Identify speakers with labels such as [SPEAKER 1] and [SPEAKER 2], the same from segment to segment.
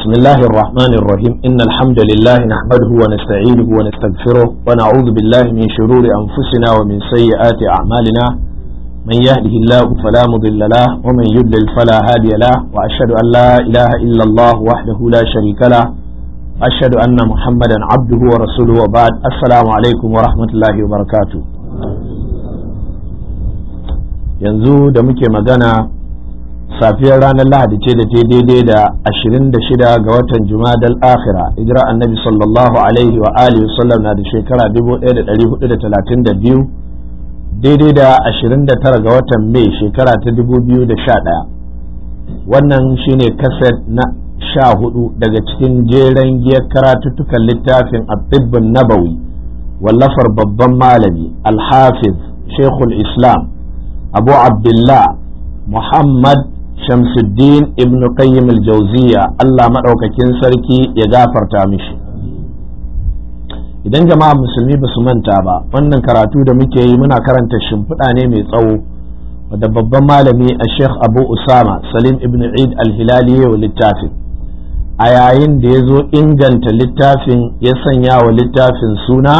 [SPEAKER 1] بسم الله الرحمن الرحيم إن الحمد لله نحمده ونستعينه ونستغفره ونعوذ بالله من شرور أنفسنا ومن سيئات أعمالنا من يهده الله فلا مضل له ومن يضلل فلا هادي له وأشهد أن لا إله إلا الله وحده لا شريك له أشهد أن محمدا عبده ورسوله وبعد السلام عليكم ورحمة الله وبركاته yanzu da muke magana safiyar ranar lahadi ce da ta daidai da 26 ga watan jumadal akhira hijira annabi sallallahu alaihi wa alihi wasallam na da shekara 1432 daidai da 29 ga watan mai shekara ta 2011 wannan shine kaset na sha hudu daga cikin jeren giyar karatuttukan littafin abdibbin nabawi wallafar babban malami alhafiz shekul islam abu abdullah muhammad Shamsuddin ibn Qayyim al-Jawziya Allah maɗaukakin sarki ya gafarta mishi idan jama'a musulmi ba su manta ba wannan karatu da muke yi muna karanta shimfiɗa ne mai tsawo wadda babban malami a Sheikh Abu Usama Salim ibn Eid al-Hilali wa littafin a yayin da ya zo inganta littafin ya sanya wa littafin suna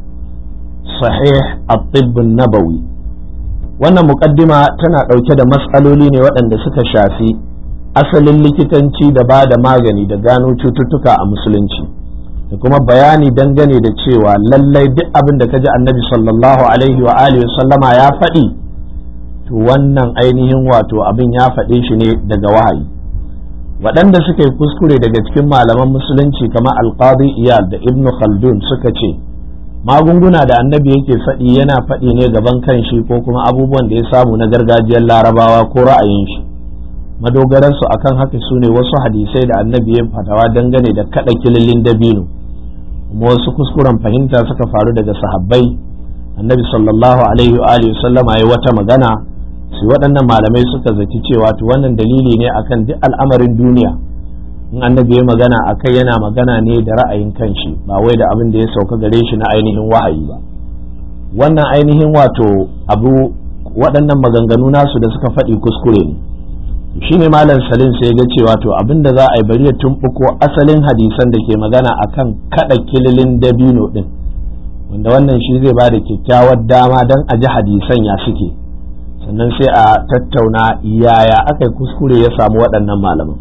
[SPEAKER 1] sahih at-tibb nabawi wannan mukaddima tana ɗauke da matsaloli ne waɗanda suka shafi asalin likitanci da ba da magani da gano cututtuka a musulunci da kuma bayani dangane da cewa lallai duk abin da ka ji annabi sallallahu alaihi wa alihi sallama ya faɗi to wannan ainihin wato abin ya faɗe shi ne daga wahayi waɗanda suka yi kuskure daga cikin malaman musulunci kamar alqadi iyal da ibnu khaldun suka ce magunguna da annabi yake faɗi yana faɗi ne gaban kanshi ko kuma abubuwan da ya samu na gargajiyar larabawa ko ra'ayin shi madogaransu akan haka su ne wasu hadisai da annabi ya fatawa dangane da kaɗa kililin dabino kuma wasu kuskuren fahimta suka faru daga sahabbai annabi sallallahu alaihi wa alihi sallama ya wata magana su waɗannan malamai suka zaci cewa to wannan dalili ne akan duk al'amarin duniya in annabi ya magana a kai yana magana ne da ra'ayin kanshi ba wai da abin da ya sauka gare shi na ainihin wahayi ba wannan ainihin wato abu waɗannan maganganu nasu da suka faɗi kuskure ne shi ne malam salim sai ga cewa to abin da za a yi bari ya tumɓuko asalin hadisan da ke magana akan kaɗa kililin dabino ɗin wanda wannan shi zai ba da kyakkyawar dama don a ji hadisan ya suke sannan sai a tattauna yaya aka yi kuskure ya samu waɗannan malaman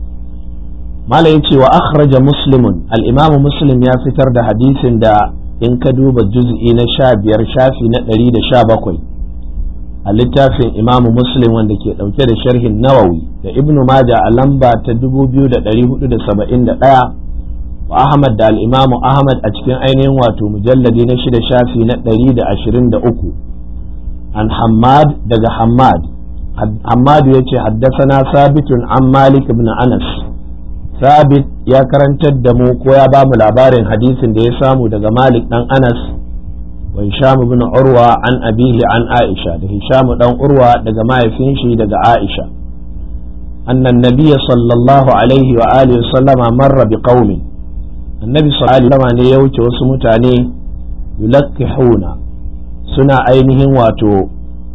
[SPEAKER 1] mala ya ce wa akhraja muslimun al'imamu muslim ya fitar da hadisin da in ka duba juz'i na sha biyar shafi na ɗari da sha bakwai a littafin imamu muslim wanda ke ɗauke da sharhin nawawi da ibnu maja a lamba ta dubu biyu da ɗari hudu da saba'in da ɗaya wa ahmad da al'imamu ahmad a cikin ainihin wato mujalladi na shida shafi na ɗari da ashirin da uku an hammad daga hammad hammadu ya ce haddasa na sabitun an malik ibn anas Sabit ya karantar da mu ko ya ba mu labarin hadisin da ya samu daga Malik dan Anas wa Hisham ibn Urwa an abihi an Aisha da Hisham dan Urwa daga mahaifin shi daga Aisha annan nabiy sallallahu alaihi wa alihi sallama marra bi qaumin annabi sallallahu alaihi ne ya wuce wasu mutane yulakkihuna suna ainihin wato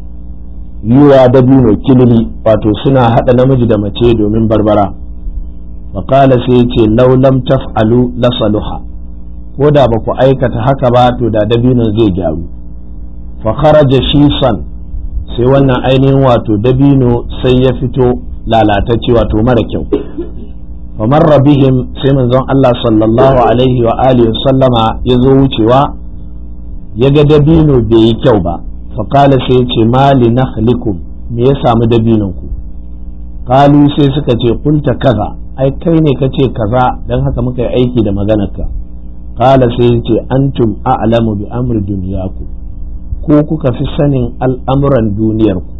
[SPEAKER 1] yiwa dabino kilili wato suna hada namiji da mace domin barbara faƙala sai ya ce laulam taf'alu la saluha ko da ba ku aikata haka ba to da dabinon zai gyaru fa kharaja shisan sai wannan ainihin wato dabino sai ya fito lalatacce wato mara kyau fa marra bihim sai manzon Allah sallallahu alaihi wa alihi sallama ya zo wucewa ya ga dabino bai yi kyau ba fa qala sai ya ce mali nakhlikum me ya samu dabinon ku qalu sai suka ce kunta kaza ai kai ne ka ce kaza don haka muka yi aiki da maganarka kala sai ce antum a'lamu bi amri duniyaku ko kuka fi sanin al'amuran duniyarku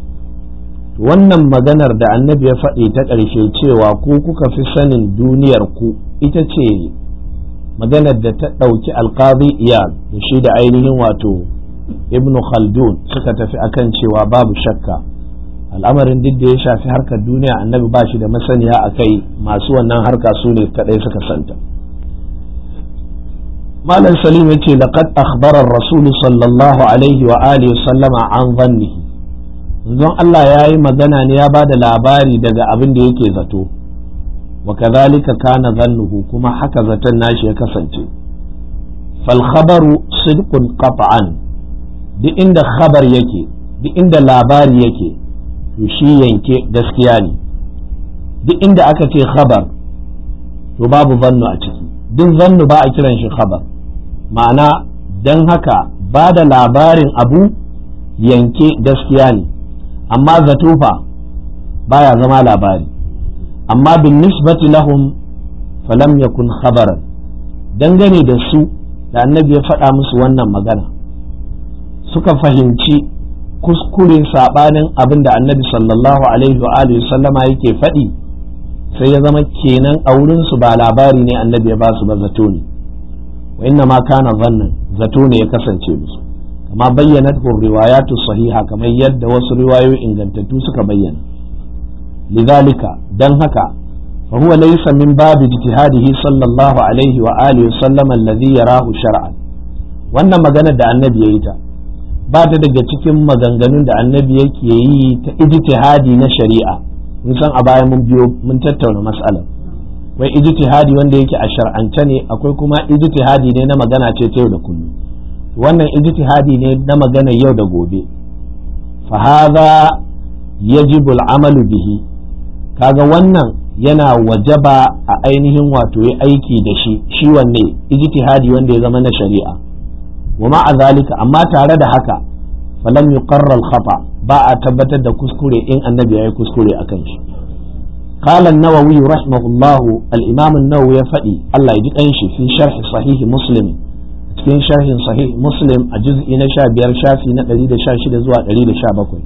[SPEAKER 1] wannan maganar da annabi ya faɗi ta ƙarshe cewa ko kuka fi sanin duniyarku ita ce maganar da ta ɗauki alƙazi iyal da shi da ainihin wato ibnu khaldun suka tafi akan cewa babu shakka al'amarin duk da ya shafi harkar duniya annabi ba shi da masaniya a kai masu wannan harka su ne kadai suka santa malam salim ya ce laqad akhbara rasul sallallahu alaihi wa alihi sallama an zannihi zon Allah ya yi magana ne ya ba da labari daga abin da yake zato wa kadhalika kana zannuhu kuma haka zaton nashi ya kasance fal khabaru sidqun qat'an duk inda khabar yake duk inda labari yake to shi yanke gaskiya ne duk inda aka ce khabar to babu zannu a ciki duk zannu ba a kiran shi khabar ma'ana don haka ba da labarin abu yanke gaskiya ne amma zato fa baya zama labari amma bin nisbati lahum falam yakun khabaran dangane da su da annabi ya faɗa musu wannan magana suka fahimci kuskure saɓanin abin da annabi sallallahu alaihi wa alihi sallama yake faɗi sai ya zama kenan a wurinsu ba labari ne annabi ya ba su ba zato ne wa inna ma kana zannan zato ne ya kasance musu kama bayyana riwayatu sahiha kamar yadda wasu riwayoyi ingantattu suka bayyana lidhalika dan haka fa huwa laysa min babi ijtihadihi sallallahu alaihi wa alihi sallama alladhi yarahu shar'an wannan maganar da annabi yayi ta ba ta daga cikin maganganun da annabi yake yi ta ijtihadi na shari'a mun san a baya mun biyo mun tattauna mas'alar wai ijtihadi wanda yake a shar'ance ne akwai kuma ijtihadi ne na magana ce ta yau da kullum wannan ijtihadi ne na magana yau da gobe fa hadha yajibu al'amalu bihi kaga wannan yana wajaba a ainihin wato yi aiki da shi shi wanne ijtihadi wanda ya zama na shari'a wa ma'a zalika amma tare da haka falam yuqarra al-khata ba a tabbatar da kuskure in annabi ya yi kuskure akan shi قال النووي رحمه الله الإمام النووي يفدي الله يجي أنشي في شرح صحيح مسلم cikin sharhin sahih muslim a juz'i na sha biyar shafi na ɗari da sha shida zuwa ɗari da sha bakwai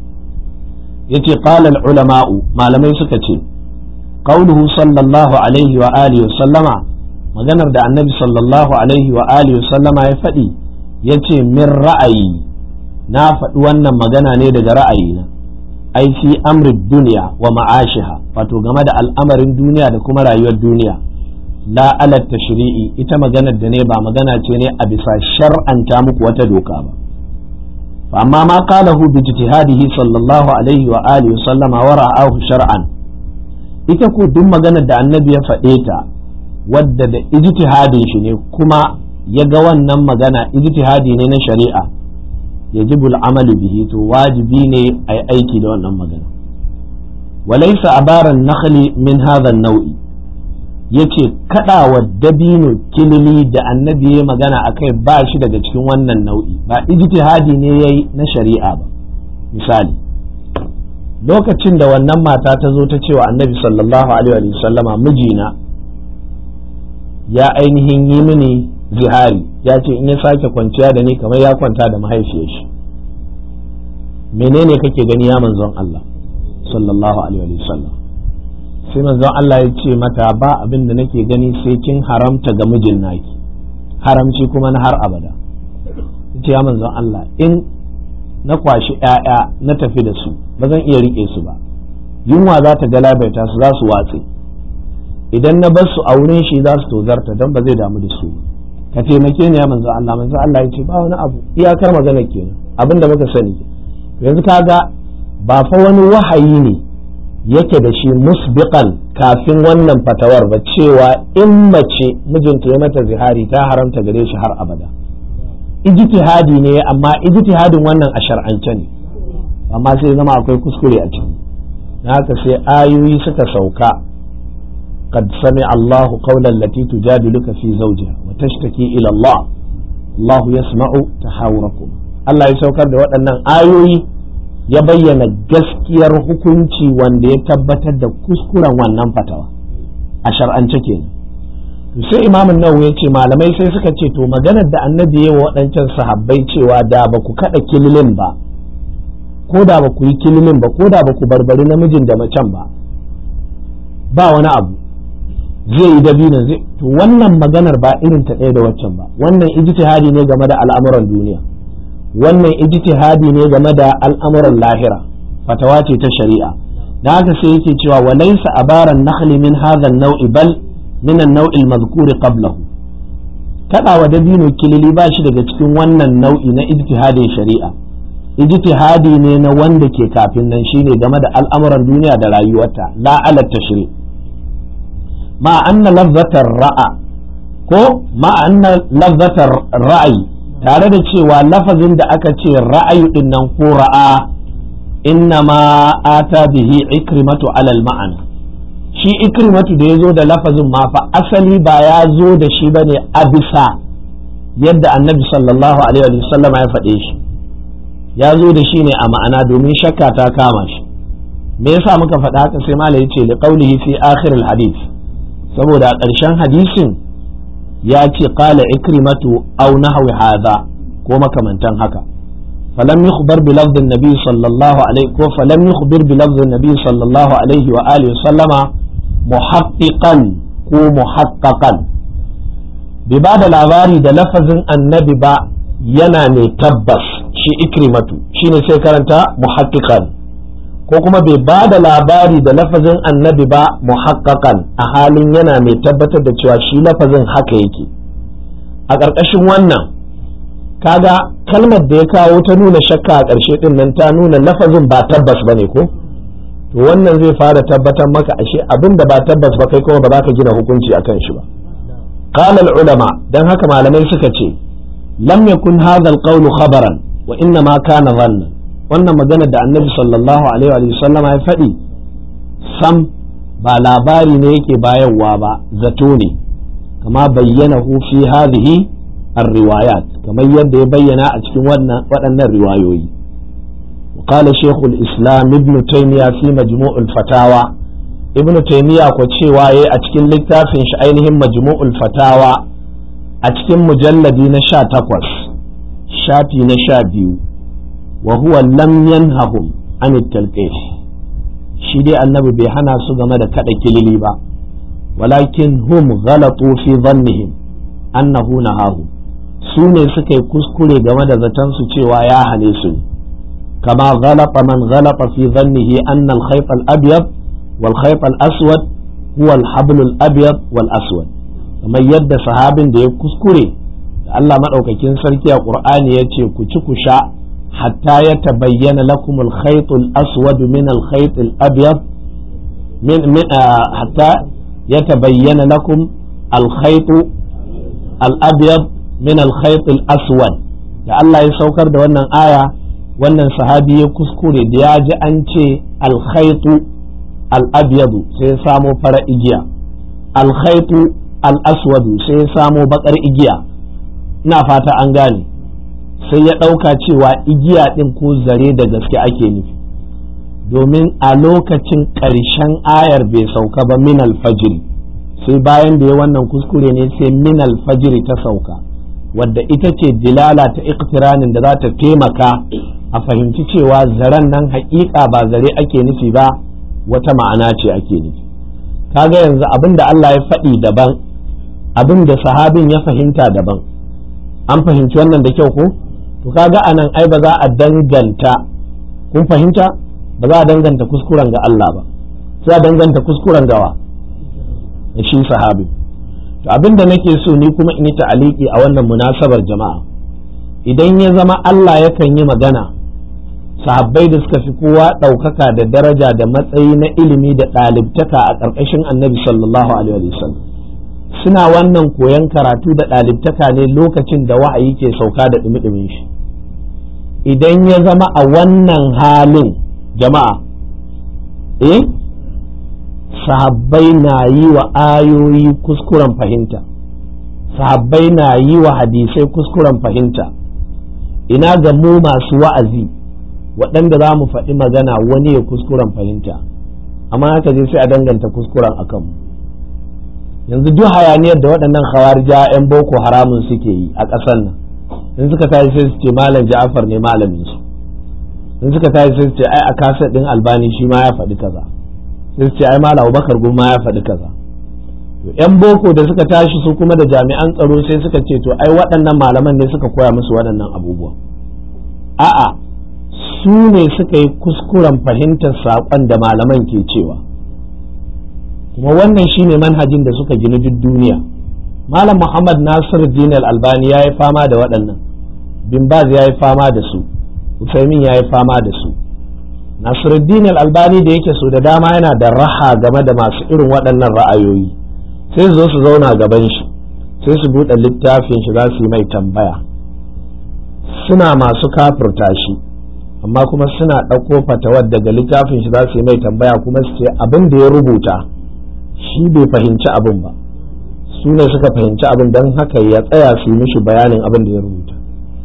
[SPEAKER 1] yace qala al ulama'u malamai suka ce qauluhu sallallahu alaihi wa alihi wa sallama maganar da annabi sallallahu alaihi wa alihi wa sallama ya faɗi yace min ra'ayi na faɗi wannan magana ne daga ra'ayina ai fi amri duniya wa ma'ashiha wato game da al'amarin duniya da kuma rayuwar duniya la ala tashri'i ita maganar da ne ba magana ce ne a bisa shar'anta muku wata doka ba fa amma ma qalahu bi ijtihadihi sallallahu alaihi wa alihi wa sallama wa ra'ahu shar'an ita ko duk maganar da annabi ya faɗe ta wadda da ijtihadin shi ne kuma ya ga wannan magana ijtihadi ne na shari'a yajibu al'amalu bihi to wajibi ne a yi aiki da wannan magana walaisa abaran nakhli min hadha nau'i yace kadawa dabino kilili da annabi ya magana akai ba shi daga cikin wannan nau'i ba ijtihadi ne yayi na shari'a ba misali lokacin da wannan mata ta zo ta cewa annabi sallallahu alaihi wa sallama mijina ya ainihin yi mini zihari ya ce in ya sake kwanciya da ni kamar ya kwanta da mahaifiyar shi menene kake gani ya manzon Allah sallallahu alaihi wa sallam sai manzon Allah ya ce mata ba abin da nake gani sai kin haramta ga mijin naki haramci kuma na har abada ce ya manzon Allah in na kwashi ‘ya'ya na tafi da su ba zan iya riƙe su ba yunwa za ta galabaita su za su watse idan na bar su a wurin shi za su tozarta don ba zai damu da su ka taimake ni ya manzo Allah manzo Allah ya ce ba wani abu iyakar magana kenan abin da muka sani yanzu kaga ba fa wani wahayi ne yake da shi musbiqan kafin wannan fatawar ba cewa in mace mijinta ya mata zihari ta haramta gare shi har abada ijtihadi ne amma ijtihadin wannan a shar'ance ne amma sai zama akwai kuskure a ciki haka sai ayoyi suka sauka قد سمع الله قول التي تجادلك في زوجها وتشتكي إلى الله الله يسمع تحاوركم Allah ya saukar da waɗannan ayoyi ya bayyana gaskiyar hukunci wanda ya tabbatar da kuskuren wannan fatawa a shar'ance kenan sai imamin nawawi ya ce malamai sai suka ce to maganar da annabi ya waɗancan sahabbai cewa da ba ku kaɗa kililin ba ko da ba ku yi kililin ba ko da ba ku barbari namijin da macen ba ba wani abu zai yi dabinan zai to wannan maganar ba irin ta ɗaya da waccan ba wannan ijtihadi ne game da al'amuran duniya wannan ijtihadi ne game da al'amuran lahira fatawa ce ta shari'a da haka sai yake cewa wa laysa abaran nakhli min hadha an-naw'i bal min an-naw'i al-madhkur qablahu kadawa dabino kilili ba shi daga cikin wannan nau'i na ijtihadin shari'a ijtihadi ne na wanda ke kafin nan shine game da al'amuran duniya da rayuwarta la ala tashri' ma anna lafzatar ra'a ko ma anna lafzatar ra'ayi tare da cewa lafazin da aka ce ra'ayu din nan ko ra'a inna ma ata bihi ikrimatu alal ma'ana shi ikrimatu da ya zo da lafazin ma fa asali ba ya zo da shi bane a bisa yadda annabi sallallahu alaihi wa sallama ya faɗe shi ya zo da shi ne a ma'ana domin shakka ta kama shi me yasa muka faɗa haka sai malai yace li qawlihi fi akhir al hadith saboda a ƙarshen hadisin ya ce qala ikrimatu aw nahwi hadha ko makamantan haka falam yukhbar bi lafdh an-nabi sallallahu alaihi ko falam yukhbir bi lafdh an-nabi sallallahu alaihi wa alihi sallama muhaqqiqan ko muhaqqaqan bai ba da labari da lafazin annabi ba yana mai tabbas shi ikrimatu shine sai karanta muhaqqiqan ko kuma bai ba da labari da lafazin annabi ba muhaqqaqan a halin yana mai tabbatar da cewa shi lafazin haka yake a ƙarƙashin wannan kaga kalmar da ya kawo ta nuna shakka a ƙarshe din nan ta nuna lafazin ba tabbas bane ko to wannan zai fara tabbatar maka ashe abin da ba tabbas ba kai kuma ba za ka gina hukunci akan shi ba قال العلماء dan haka malamai suka ce lam yakun hadha alqawlu khabaran wa inna ma kana dhanna wannan magana da annabi sallallahu alaihi wa sallama ya faɗi sam ba labari ne yake bayarwa ba zato ne kama bayyana hu fi hadhihi الروايات kamar yadda ya bayyana a cikin waɗannan riwayoyi وقال شيخ الإسلام ابن تيمية في مجموع الفتاوى ابن تيمية cewa yayi a cikin littafin shi ainihin majmu'ul fatawa a cikin mujalladi na sha takwas shafi na sha biyu wa huwa lam yanhahum an talqih shi dai annabi bai hana su game da kada kilili ba walakin hum ghalatu fi dhannihim annahu nahahu su ne suka yi kuskure game da zaton su cewa ya hane su kama ghalata man ghalata fi dhannihi anna al-khayt al-abyad wal khayt al-aswad huwa al-habl al-abyad wal aswad kamar yadda sahabin da ya kuskure da Allah madaukakin sarki a Qur'ani yace ku ci ku sha hatta ya tabayyana lakum al-khayt al-aswad min al-khayt al-abyad min hatta ya tabayyana lakum al-khayt al-abyad min al-khayt al-aswad da Allah ya saukar da wannan aya wannan sahabi ya kuskure da ya ji an ce al-khayt al-abyad sai ya samo fara igiya al-khayt al-aswad sai ya samo bakar igiya ina fata an gane sai ya ɗauka cewa igiya ɗin ko zare da gaske ake nufi domin a lokacin ƙarshen ayar bai sauka ba min alfajiri sai bayan da ya wannan kuskure ne sai min alfajiri ta sauka wadda ita ce dilala ta iktiranin da za ta taimaka a fahimci cewa zaren nan haƙiƙa ba zare ake nufi ba wata ma'ana ce ake nufi kaga yanzu abin da Allah ya faɗi daban abin da sahabin ya fahimta daban an fahimci wannan da kyau ko to kaga anan ai ba za a danganta kun fahimta ba za a danganta kuskuren ga Allah ba sai a danganta kuskuren gawa da shi sahabi to abin da nake so ni kuma in yi ta'aliki a wannan munasabar jama'a idan ya zama Allah yakan yi magana sahabbai da suka fi kowa ɗaukaka da daraja da matsayi na ilimi da ɗalibtaka a ƙarƙashin annabi sallallahu alaihi wasallam suna wannan koyon karatu da ɗalibtaka ne lokacin da wa'ayi ke sauka da ɗumi shi idan ya zama a wannan halin jama'a eh sahabbai na yi wa ayoyi kuskuren fahimta sahabbai na yi wa hadisai kuskuren fahimta ina ga mu masu wa'azi waɗanda za mu faɗi magana wani ya kuskuren fahimta amma haka je sai a danganta kuskuren a kanmu yanzu duk hayaniyar da waɗannan khawarija 'yan boko haramun suke yi a ƙasar nan in suka tashi sai su ce malam ja'afar ne malamin su in suka tashi sai su ce ai a kasar ɗin albani shi ma ya faɗi kaza sai su ce ai malam abubakar guma ya faɗi kaza to 'yan boko da suka tashi su kuma da jami'an tsaro sai suka ce to ai waɗannan malaman ne suka koya musu waɗannan abubuwa a'a su ne suka yi kuskuren fahimtar saƙon da malaman ke cewa kuma wannan shine manhajin da suka gina duk duniya malam muhammad nasir din albani ya yi fama da waɗannan bin baz ya yi fama da su usaimin ya yi fama da su nasiruddin albani da yake so da dama yana da raha game da masu irin waɗannan ra'ayoyi sai su zo su zauna gaban shi sai su buɗe littafin shi za su yi mai tambaya suna masu kafurta shi amma kuma suna ɗauko fatawar daga littafin shi za su yi mai tambaya kuma su ce abin da ya rubuta shi bai fahimci abin ba su ne suka fahimci abin don haka ya tsaya su yi mishi bayanin abin da ya rubuta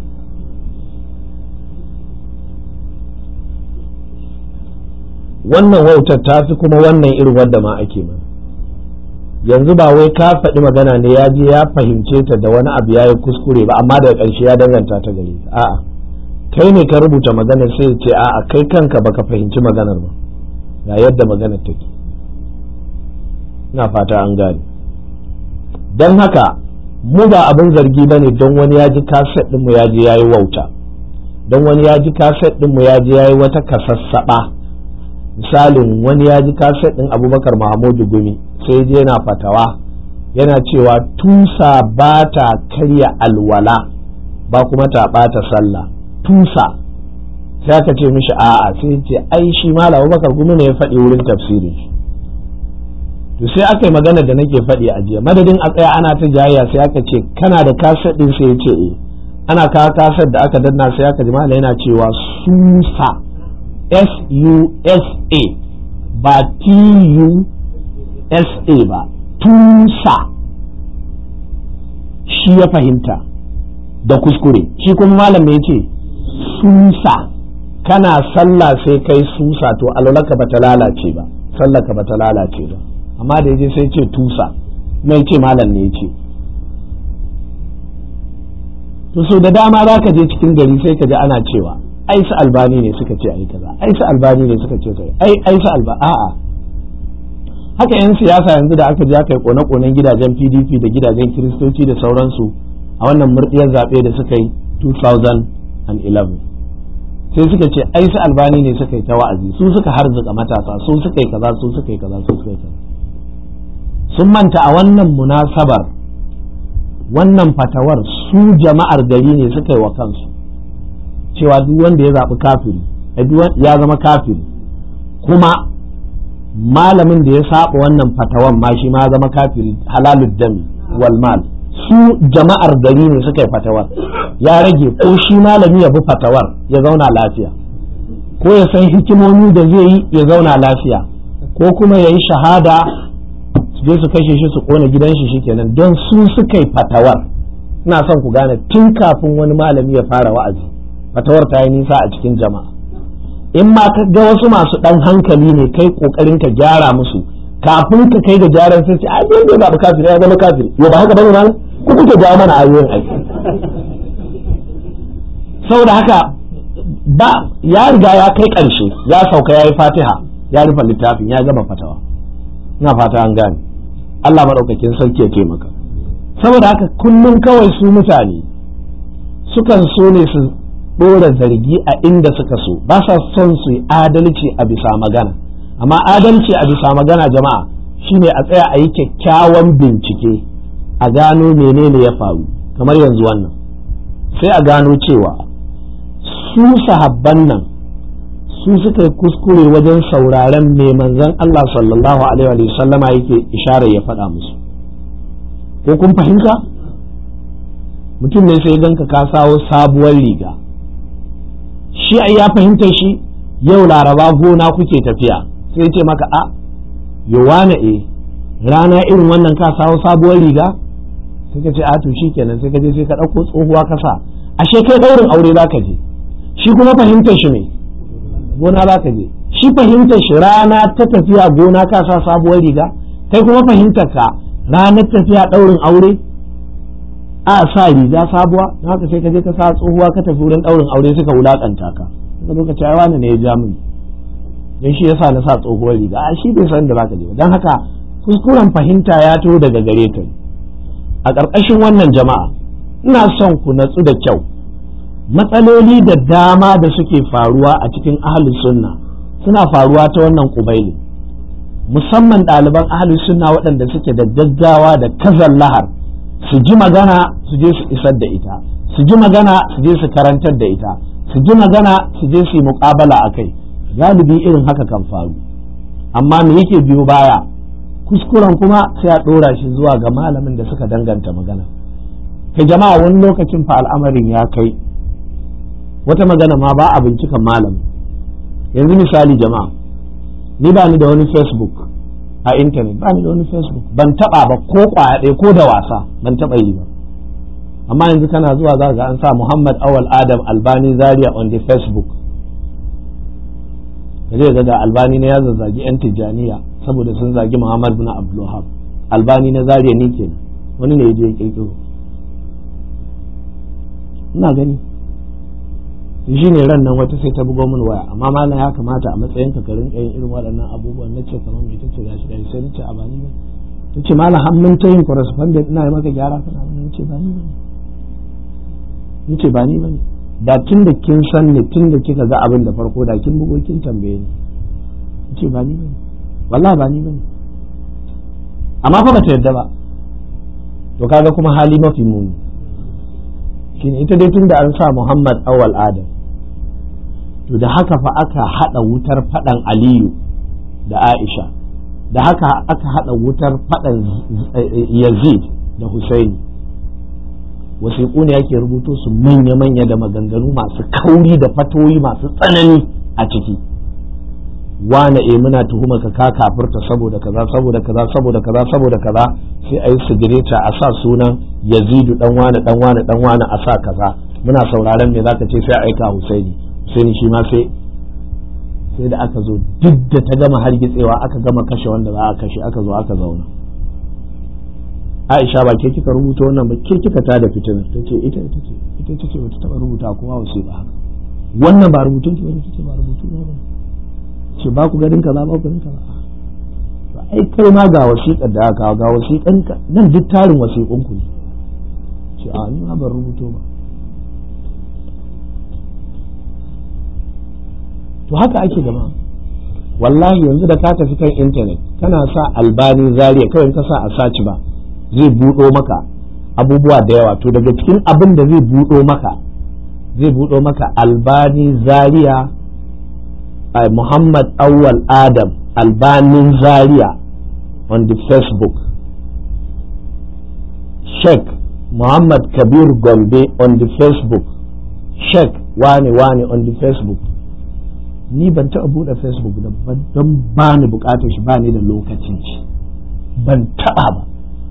[SPEAKER 1] wannan wautar ta fi kuma wannan irin wadda ma ake mana yanzu ba wai ka faɗi magana ne ya je ya fahimce ta da wani abu ya yi kuskure ba amma daga ƙarshe ya danganta ta gare ka a'a kai ne ka rubuta maganar sai ce a'a kai kanka baka fahimci maganar ba ga yadda maganar take ina fata an gane don haka mu ba abin zargi ba ne don wani ya ji kaset ɗinmu ya je ya yi wauta don wani ya ji kaset ɗinmu ya je ya yi wata kasassaɓa misalin wani ya ji kaset ɗin abubakar mahamudu gumi sai je yana fatawa yana cewa tusa ba ta karya alwala ba kuma ta ɓata sallah tusa sai aka ce mishi a'a sai ce ai shi malam abubakar gumi ne ya faɗi wurin tafsirin shi to sai aka yi magana da nake faɗi a jiya madadin a tsaya ana ta jayayya sai aka ce kana da kaset ɗin sai ya ce eh ana kawo kaset da aka danna sai aka ji malam yana cewa susa S-U-S-A ba T-U-S-A ba tusa shi ya fahimta da kuskure shi kuma malam ya ce susa kana sallah sai kai susa to alwalaka ba ta lalace ba sallaka ba ta lalace ba amma da yaje sai ce tusa mai ce malam ne ya ce to so da dama za ka je cikin gari sai ka ji ana cewa ai su albani ne suka ce ai kaza ai su albani ne suka ce kai ai ai su alba a'a haka yan siyasa yanzu da aka je aka yi kone-konen gidajen PDP da gidajen kiristoci da sauransu a wannan murdiyar zaɓe da suka yi 2011 sai suka ce ai su albani ne suka yi ta wa'azi su suka harzuka matasa su suka yi kaza su suka yi kaza su suka yi kaza sun manta a wannan munasabar wannan fatawar su jama'ar gari ne suka yi wa kansu cewa duk wanda ya zaɓi kafiri ya zama kafiri kuma malamin da ya saba wannan fatawan ma shi ma zama kafiri halalud dami wal mal su jama'ar gari ne suka yi fatawar ya rage ko shi malami ya bi fatawar ya zauna lafiya ko ya san hikimomi da zai yi ya zauna lafiya ko kuma ya yi shahada su je su kashe shi su kona gidan shi shikenan don su suka yi fatawar ina son ku gane tun kafin wani malami ya fara wa'azi fatawar ta yi nisa a cikin jama'a in ma ka ga wasu masu dan hankali ne kai kokarin ka gyara musu kafin ka kai ga gyaran sai ce ai wanda ya zaɓi kafiri ya zama kafiri yo ba haka bane malam ku kuke jawo mana ayoyin aiki saboda haka ba ya riga ya kai ƙarshe ya sauka ya yi fatiha ya rufe littafin ya gama fatawa ina fata an gane Allah maɗaukakin sarki ya taimaka saboda haka kullum kawai su mutane sukan so ne su ɗora zargi a inda suka so ba sa son su yi adalci a bisa magana amma adalci a bisa magana jama'a shine a tsaya a yi kyakkyawan bincike a gano menene ya faru kamar yanzu wannan sai a gano cewa su sahabban nan su suka yi kuskure wajen sauraren mai manzon Allah sallallahu alaihi wa sallama yake isharar ya faɗa musu ko kun fahimta mutum ne sai ganka ka sawo sabuwar riga shi ai ya fahimta shi yau laraba gona kuke tafiya sai ce maka a yowana e rana irin wannan ka sawo sabuwar riga sai ka ce a to shikenan sai ka je sai ka ɗauko tsohuwa ka sa ashe kai ɗaurin aure za ka je shi kuma fahimtar shi ne gona za ka je shi fahimtar shi rana ta tafiya gona ka sa sabuwar riga kai kuma fahimtar ka ranar tafiya ɗaurin aure a sa riga sabuwa na haka sai ka je ka sa tsohuwa ka tafi wurin ɗaurin aure suka wulakanta ka suka zo ka ce wani ne ya ja mini dan shi yasa na sa tsohuwar riga a shi bai san da zaka je ba dan haka kuskuren fahimta ya to daga gare ka a ƙarƙashin wannan jama'a ina son ku natsu da kyau matsaloli da dama da suke faruwa a cikin ahlus sunna suna faruwa ta wannan kubaili musamman ɗaliban ahlus sunna waɗanda suke da gaggawa da kazan lahar su ji magana su je su isar da ita su ji magana su je su karantar da ita su ji magana su je su yi muƙabala a kai galibi irin haka kan faru amma me yake biyo baya kuskuren kuma sai a ɗora shi zuwa ga malamin da suka danganta magana kai jama'a wani lokacin fa al'amarin ya kai wata magana ma ba a bincikan malamin yanzu misali jama'a ni ba ni da wani facebook a intanet ba ni da wani facebook ban taba ba ko kwaya ɗaya ko da wasa ban taba yi ba amma yanzu kana zuwa za ga an sa muhammad awal adam albani zaria on the facebook ka je ga albani na ya zazzagi yan tijjaniya saboda sun zagi muhammad bin abdulwahab albani na zaria ni kenan wani ne ya je ya kirkiro ina gani shi ne ran nan wata sai ta bugo min waya amma malam ya kamata a matsayin ka rinka yin irin waɗannan abubuwan nace kamar me tace gashi gashi sai nace a bani ba tace malam har mun ta yin correspondent ina yi maka gyara kana mun nace ba ni bane nace ba ni bane da tun da kin san ne tun da kika ga abin da farko da kin bugo kin tambaye ni nace ba ni bane wallahi ba ni bane amma fa bata yadda ba to kaga kuma hali mafi muni shine ita dai tun da an sa Muhammad awal Adam to da haka fa aka hada wutar fadan Aliyu da Aisha da haka aka hada wutar fadan Yazid da Husaini wasiƙu ne yake rubuto su manya-manya da maganganu masu kauri da fatoyi masu tsanani a ciki wane e muna tuhuma ka ka kafirta saboda kaza saboda kaza saboda kaza saboda kaza sai a yi sigireta a sa sunan yazidu dan wane dan wane dan wane a sa kaza muna sauraron me zaka ce sai a aika husaini husaini shi ma sai sai da aka zo duk da ta gama hargitsewa aka gama kashe wanda za a kashe aka zo aka zauna Aisha ba ke kika rubuta wannan ba ke kika tada fitina ta ce ita ita ce ita ce bata taba rubuta kowa wasu ba haka wannan ba rubutun ki bane ce ba rubutu na bane ce ba ku ganin kaza ba ku ganin kaza ba ai kai ma ga wasiƙar da aka ga wasiƙan ka nan duk tarin wasiƙun ku ne ce a ni ma ban rubuto ba to haka ake gama wallahi yanzu da ka tafi kan intanet kana sa albani zariya kawai ka sa a saci ba zai buɗo maka abubuwa da yawa to daga cikin abin da zai buɗo maka zai buɗo maka albani zaria muhammad awwal adam albanin zaria on the facebook sheikh muhammad kabir gombe on the facebook sheikh wane wane on the facebook ni ban taɓa buɗe facebook don ba ni buƙatar shi ba ni da lokacin shi ban taɓa ba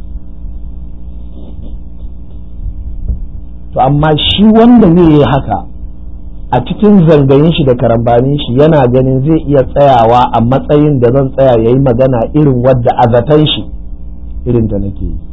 [SPEAKER 1] to amma shi wanda zai yi haka a cikin zangayin shi da karambanin shi yana ganin zai iya tsayawa a matsayin da zan tsaya ya yi magana irin wadda a zaton shi irin ta nake yi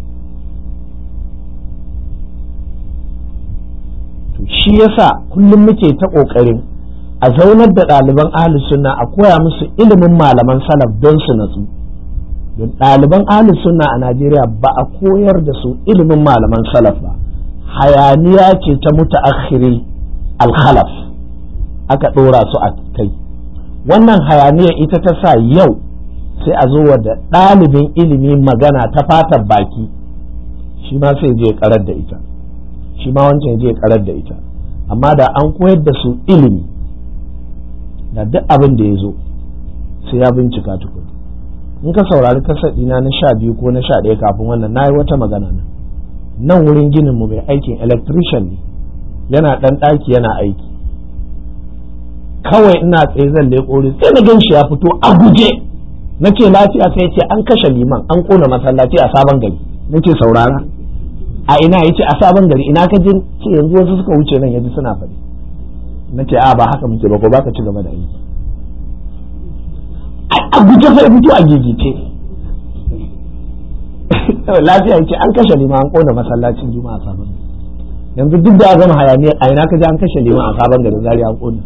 [SPEAKER 1] to shi yasa kullum muke ta ƙoƙarin a zaunar da ɗaliban ahli sunna a koya musu ilimin malaman salaf don su natsu don ɗaliban ahli sunna a najeriya ba a koyar da su ilimin malaman salaf ba hayaniya ce ta mutaakhiri alkhalaf aka ɗora su a kai wannan hayaniya ita ta sa yau sai a zo da ɗalibin ilimi magana ta fatan baki shi ma sai je karar da ita shi ma wancan je karar da ita amma da an koyar da su ilimi da duk abin da ya zo sai ya bincika tukun in ka saurari kasadina na sha biyu ko na sha ɗaya kafin wannan na yi wata magana nan nan wurin ginin mu mai aikin electrician ne yana ɗan ɗaki yana aiki kawai ina tsaye zan leƙo sai na gan shi ya fito a guje na ce lafiya sai ce an kashe liman an ƙona masallaci a sabon gari na ce saurara a ina ya ce a sabon gari ina ka je ce yanzu wasu suka wuce nan yaji suna faɗi na ce a ba haka muke ba ko ba ka ci gaba da aiki a guje sai fito a gigice lafiya ce an kashe liman an kona masallacin juma'a sabon yanzu duk da gama hayaniya a ina ka ji an kashe liman a sabon garin zari an kona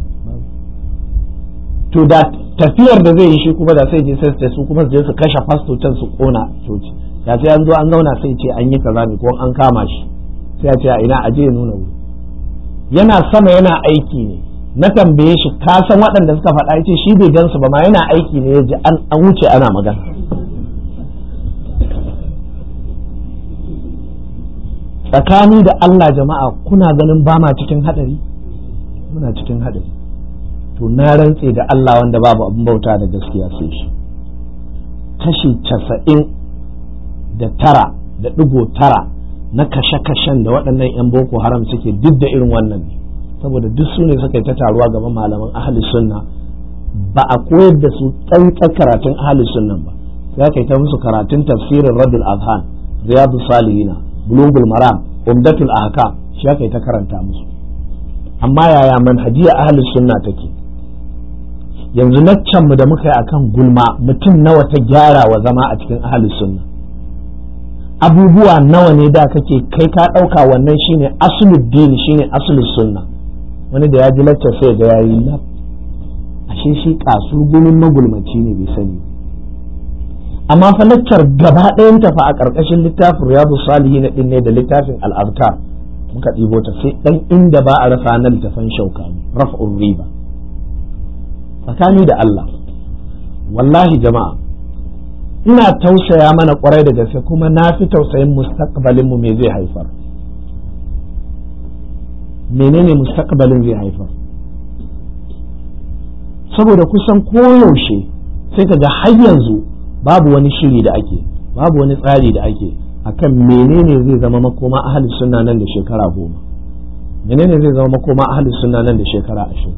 [SPEAKER 1] to da tafiyar da zai yi shi kuma da sai je sai su kuma su je su kashe fasto can su kona coci da sai an zo an zauna sai ce an yi kaza ne ko an kama shi sai a ce a ina aje ya nuna wuri yana sama yana aiki ne na tambaye shi ka san waɗanda suka faɗa ya ce shi bai gansu ba ma yana aiki ne ya ji an wuce ana magana tsakani da Allah jama'a kuna ganin ba ma cikin hadari muna cikin hadari to na rantse da Allah wanda babu abin bauta da gaskiya sai shi kashi casa'in da tara da ɗigo tara na kashe-kashen da waɗannan 'yan boko haram suke duk da irin wannan ne saboda duk su ne suka yi ta taruwa gaban malaman ahli sunna ba a koyar da su tsantsan karatun ahli sunnan ba za ka yi ta musu karatun tafsirin radul azhan riyadu salihina bulugul maram umdatul ahkam shi aka yi ta karanta musu amma yaya manhajiya ahli sunna take yanzu naccan mu da muka yi akan gulma mutum nawa ta gyara wa zama a cikin ahli sunna abubuwa nawa ne da kake kai ka ɗauka wannan shine asuluddin shine asulus sunna wani da ya ji lacca sai ga yayi lab ashe shi kasu gumin magulmaci ne bai sani amma fa laccar gaba ɗayan ta fa a ƙarƙashin littafin riyadu salihin din ne da littafin al'abtar muka ɗibo ta sai ɗan inda ba a rasa na littafan shaukani raf'ur riba tsakani da Allah wallahi jama'a ina tausaya mana kwarai da gaske kuma na fi tausayin mustaqbalin mu me zai haifar menene mustaqbalin zai haifar saboda kusan koyaushe sai ka ga har yanzu babu wani shiri da ake babu wani tsari da ake akan menene zai zama makoma ahli sunna nan da shekara goma menene zai zama makoma ahli sunna nan da shekara ashirin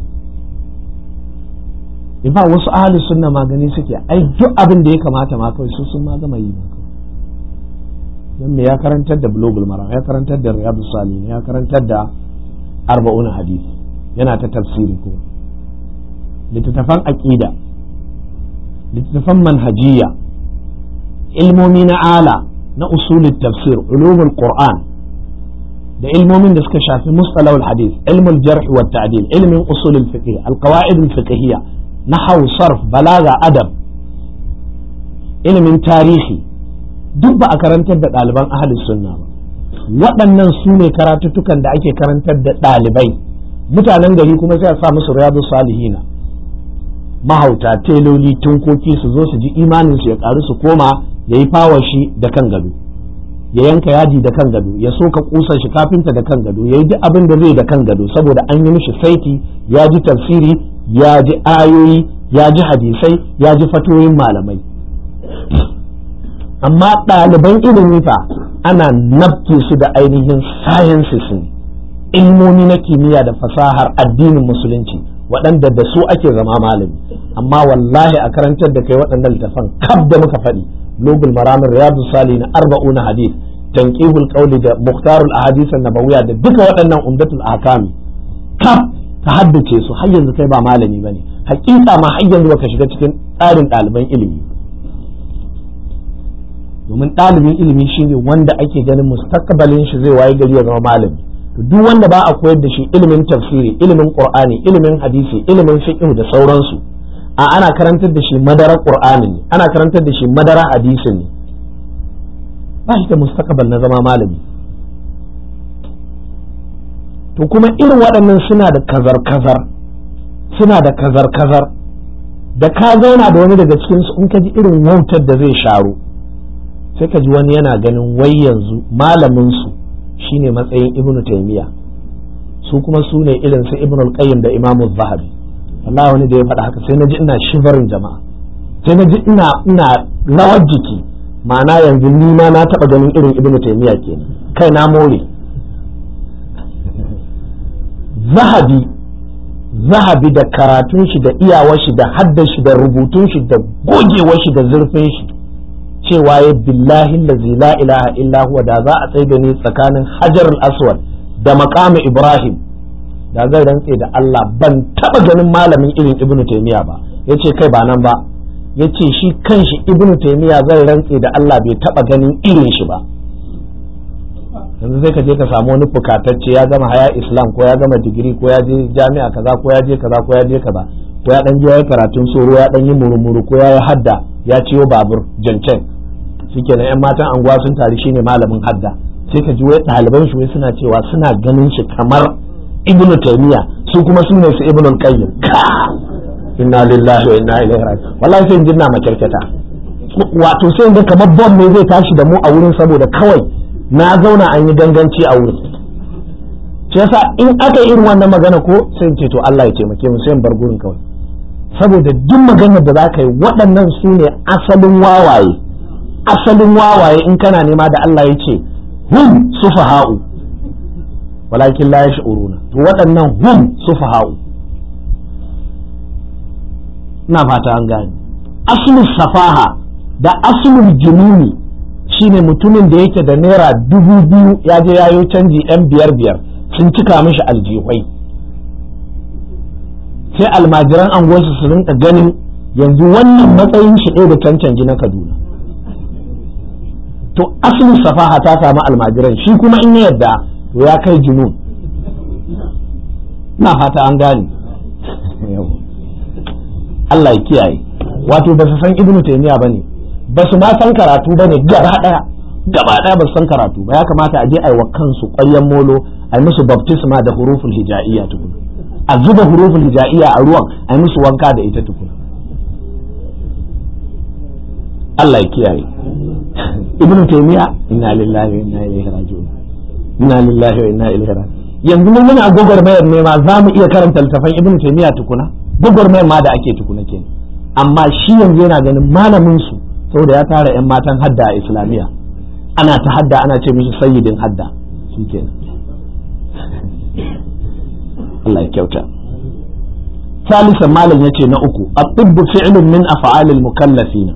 [SPEAKER 1] in ba wasu ahli sunna magani suke ai duk abin da ya kamata ma kawai su sun ma gama yi maka dan me ya karantar da bulugul maram ya karantar da riyadu salihin ya karantar da arba'un hadisi yana ta tafsiri kuma littattafan aqida littattafan manhajiya ilmomi na ala na usulul tafsir ulumul qur'an da ilmomin da suka shafi mustalahul hadith ilmul jarh wa ta'dil ilmin usulul fiqh alqawaid al fiqhiyya nahwu sarf balaga adab ilimin tarihi duk ba a karantar da ɗaliban ahlus sunna ba waɗannan su ne karatuttukan da ake karantar da ɗalibai mutanen gari kuma sai a sa musu riyadu salihina mahauta teloli tunkoki su zo su ji imanin su ya karu su koma ya yi shi da kan gado ya yanka yaji da kan gado ya soka kusan shi kafinta da kan gado ya yi duk abin da zai da kan gado saboda an yi mishi saiti ya ji tafsiri ya ji ayoyi ya ji hadisai ya ji fatoyin malamai amma ɗaliban ilimi fa ana nabke su da ainihin sciences ne ilmomi na kimiyya da fasahar addinin musulunci waɗanda da su ake zama malami amma wallahi a karantar da kai waɗannan littafan kaf da muka faɗi logul maramin riyadu sali na arba'una hadith tanqihul qawli da muhtarul ahadith nabawiyya da duka waɗannan umdatul ahkami kaf ka haddace su har yanzu kai ba malami bane hakika ma har yanzu baka shiga cikin tsarin ɗaliban ilimi domin ɗalibin ilimi shine wanda ake ganin mustaqbalin shi zai waye gari ya zama malami to duk wanda ba a koyar da shi ilimin tafsiri ilimin qur'ani ilimin hadisi ilimin fiqh da sauransu a ana karantar da shi madara qur'ani ne ana karantar da shi madara hadisi ne ba shi da mustaqbal na zama malami to kuma irin waɗannan suna da kazar kazar suna da kazar kazar da ka zauna da wani daga cikin su in ka ji irin wautar da zai sharo sai ka ji wani yana ganin wai yanzu malamin su shine matsayin ibnu taymiya su kuma su ne irin su ibnu al-qayyim da imamu zahabi wallahi wani da ya faɗa haka sai na ji ina shivarin jama'a sai na ji ina ina rawar jiki ma'ana yanzu ni ma na taɓa ganin irin ibnu taymiya kenan kai na more zahabi zahabi da karatun shi da iyawar shi da haddar shi da rubutun shi da gogewar shi da zurfin shi cewa ya billahi lazi la ilaha illa huwa da za a tsaye da ni tsakanin hajar aswad da makamu ibrahim da zan rantse da Allah ban taba ganin malamin irin ibnu taymiya ba yace kai ba nan ba yace shi kanshi ibnu taymiya zan rantse da Allah bai taba ganin irin shi ba yanzu sai ka je ka samu wani fukatacce ya gama haya islam ko ya gama digiri ko ya je jami'a kaza ko ya je kaza ko ya je kaza ko ya dan je ya karatun soro ya dan yi murmuru ko ya yi hadda ya ciyo babur jancen shikenan yan matan anguwa sun tari shine malamin hadda sai ka ji wai ɗaliban shi wai suna cewa suna ganin shi kamar ibnu taymiya su kuma su ne su ibnu qayyim inna lillahi wa inna ilaihi raji'un wallahi sai jinna makyarkata wato sai ga kamar bom ne zai tashi da mu a wurin saboda kawai na zauna an yi ganganci a wurin shi yasa in aka yi irin wannan magana ko sai ce to Allah ya taimake mu sai in bar gurin kawai saboda duk maganar da za ka yi waɗannan su ne asalin wawaye asalin wawaye in kana nema da Allah ya ce hum sufaha'u walakin la yash'uruna to waɗannan hum sufaha'u ina fata an gane aslus safaha da aslul jununi shine mutumin da yake da naira dubu biyu ya je yayo canji yan biyar biyar sun cika mishi aljihwai sai almajiran anguwarsu su rinka ganin yanzu wannan matsayin shi ɗaya da cancanci na kaduna to asalin safaha ta samu almajiran shi kuma in ya yadda to ya kai junun na fata an gane Allah ya kiyaye wato ba su san ibnu taymiya bane ba su ma san karatu bane gaba daya gaba daya ba su san karatu ba ya kamata a je a yi wa kansu ƙwaryen molo a yi musu baptisma da huruful hija'iyya tukuna a zuba huruful hija'iyya a ruwan a yi musu wanka da ita tukuna Allah ya kiyaye ibnu taymiya inna lillahi wa inna ilaihi raji'un inna lillahi wa inna ilaihi raji'un yanzu mun muna gwagwarmayar ne ma za mu iya karanta littafan ibnu taymiya tukuna gwagwarmayar ma da ake tukuna ke amma shi yanzu yana ganin malamin su saboda ya tara yan matan hadda a islamiyya ana ta hadda ana ce mishi sayyidin hadda shikenan Allah ya kyauta ثالثا malam yace na uku at-tibb fi'lun min af'al al-mukallafina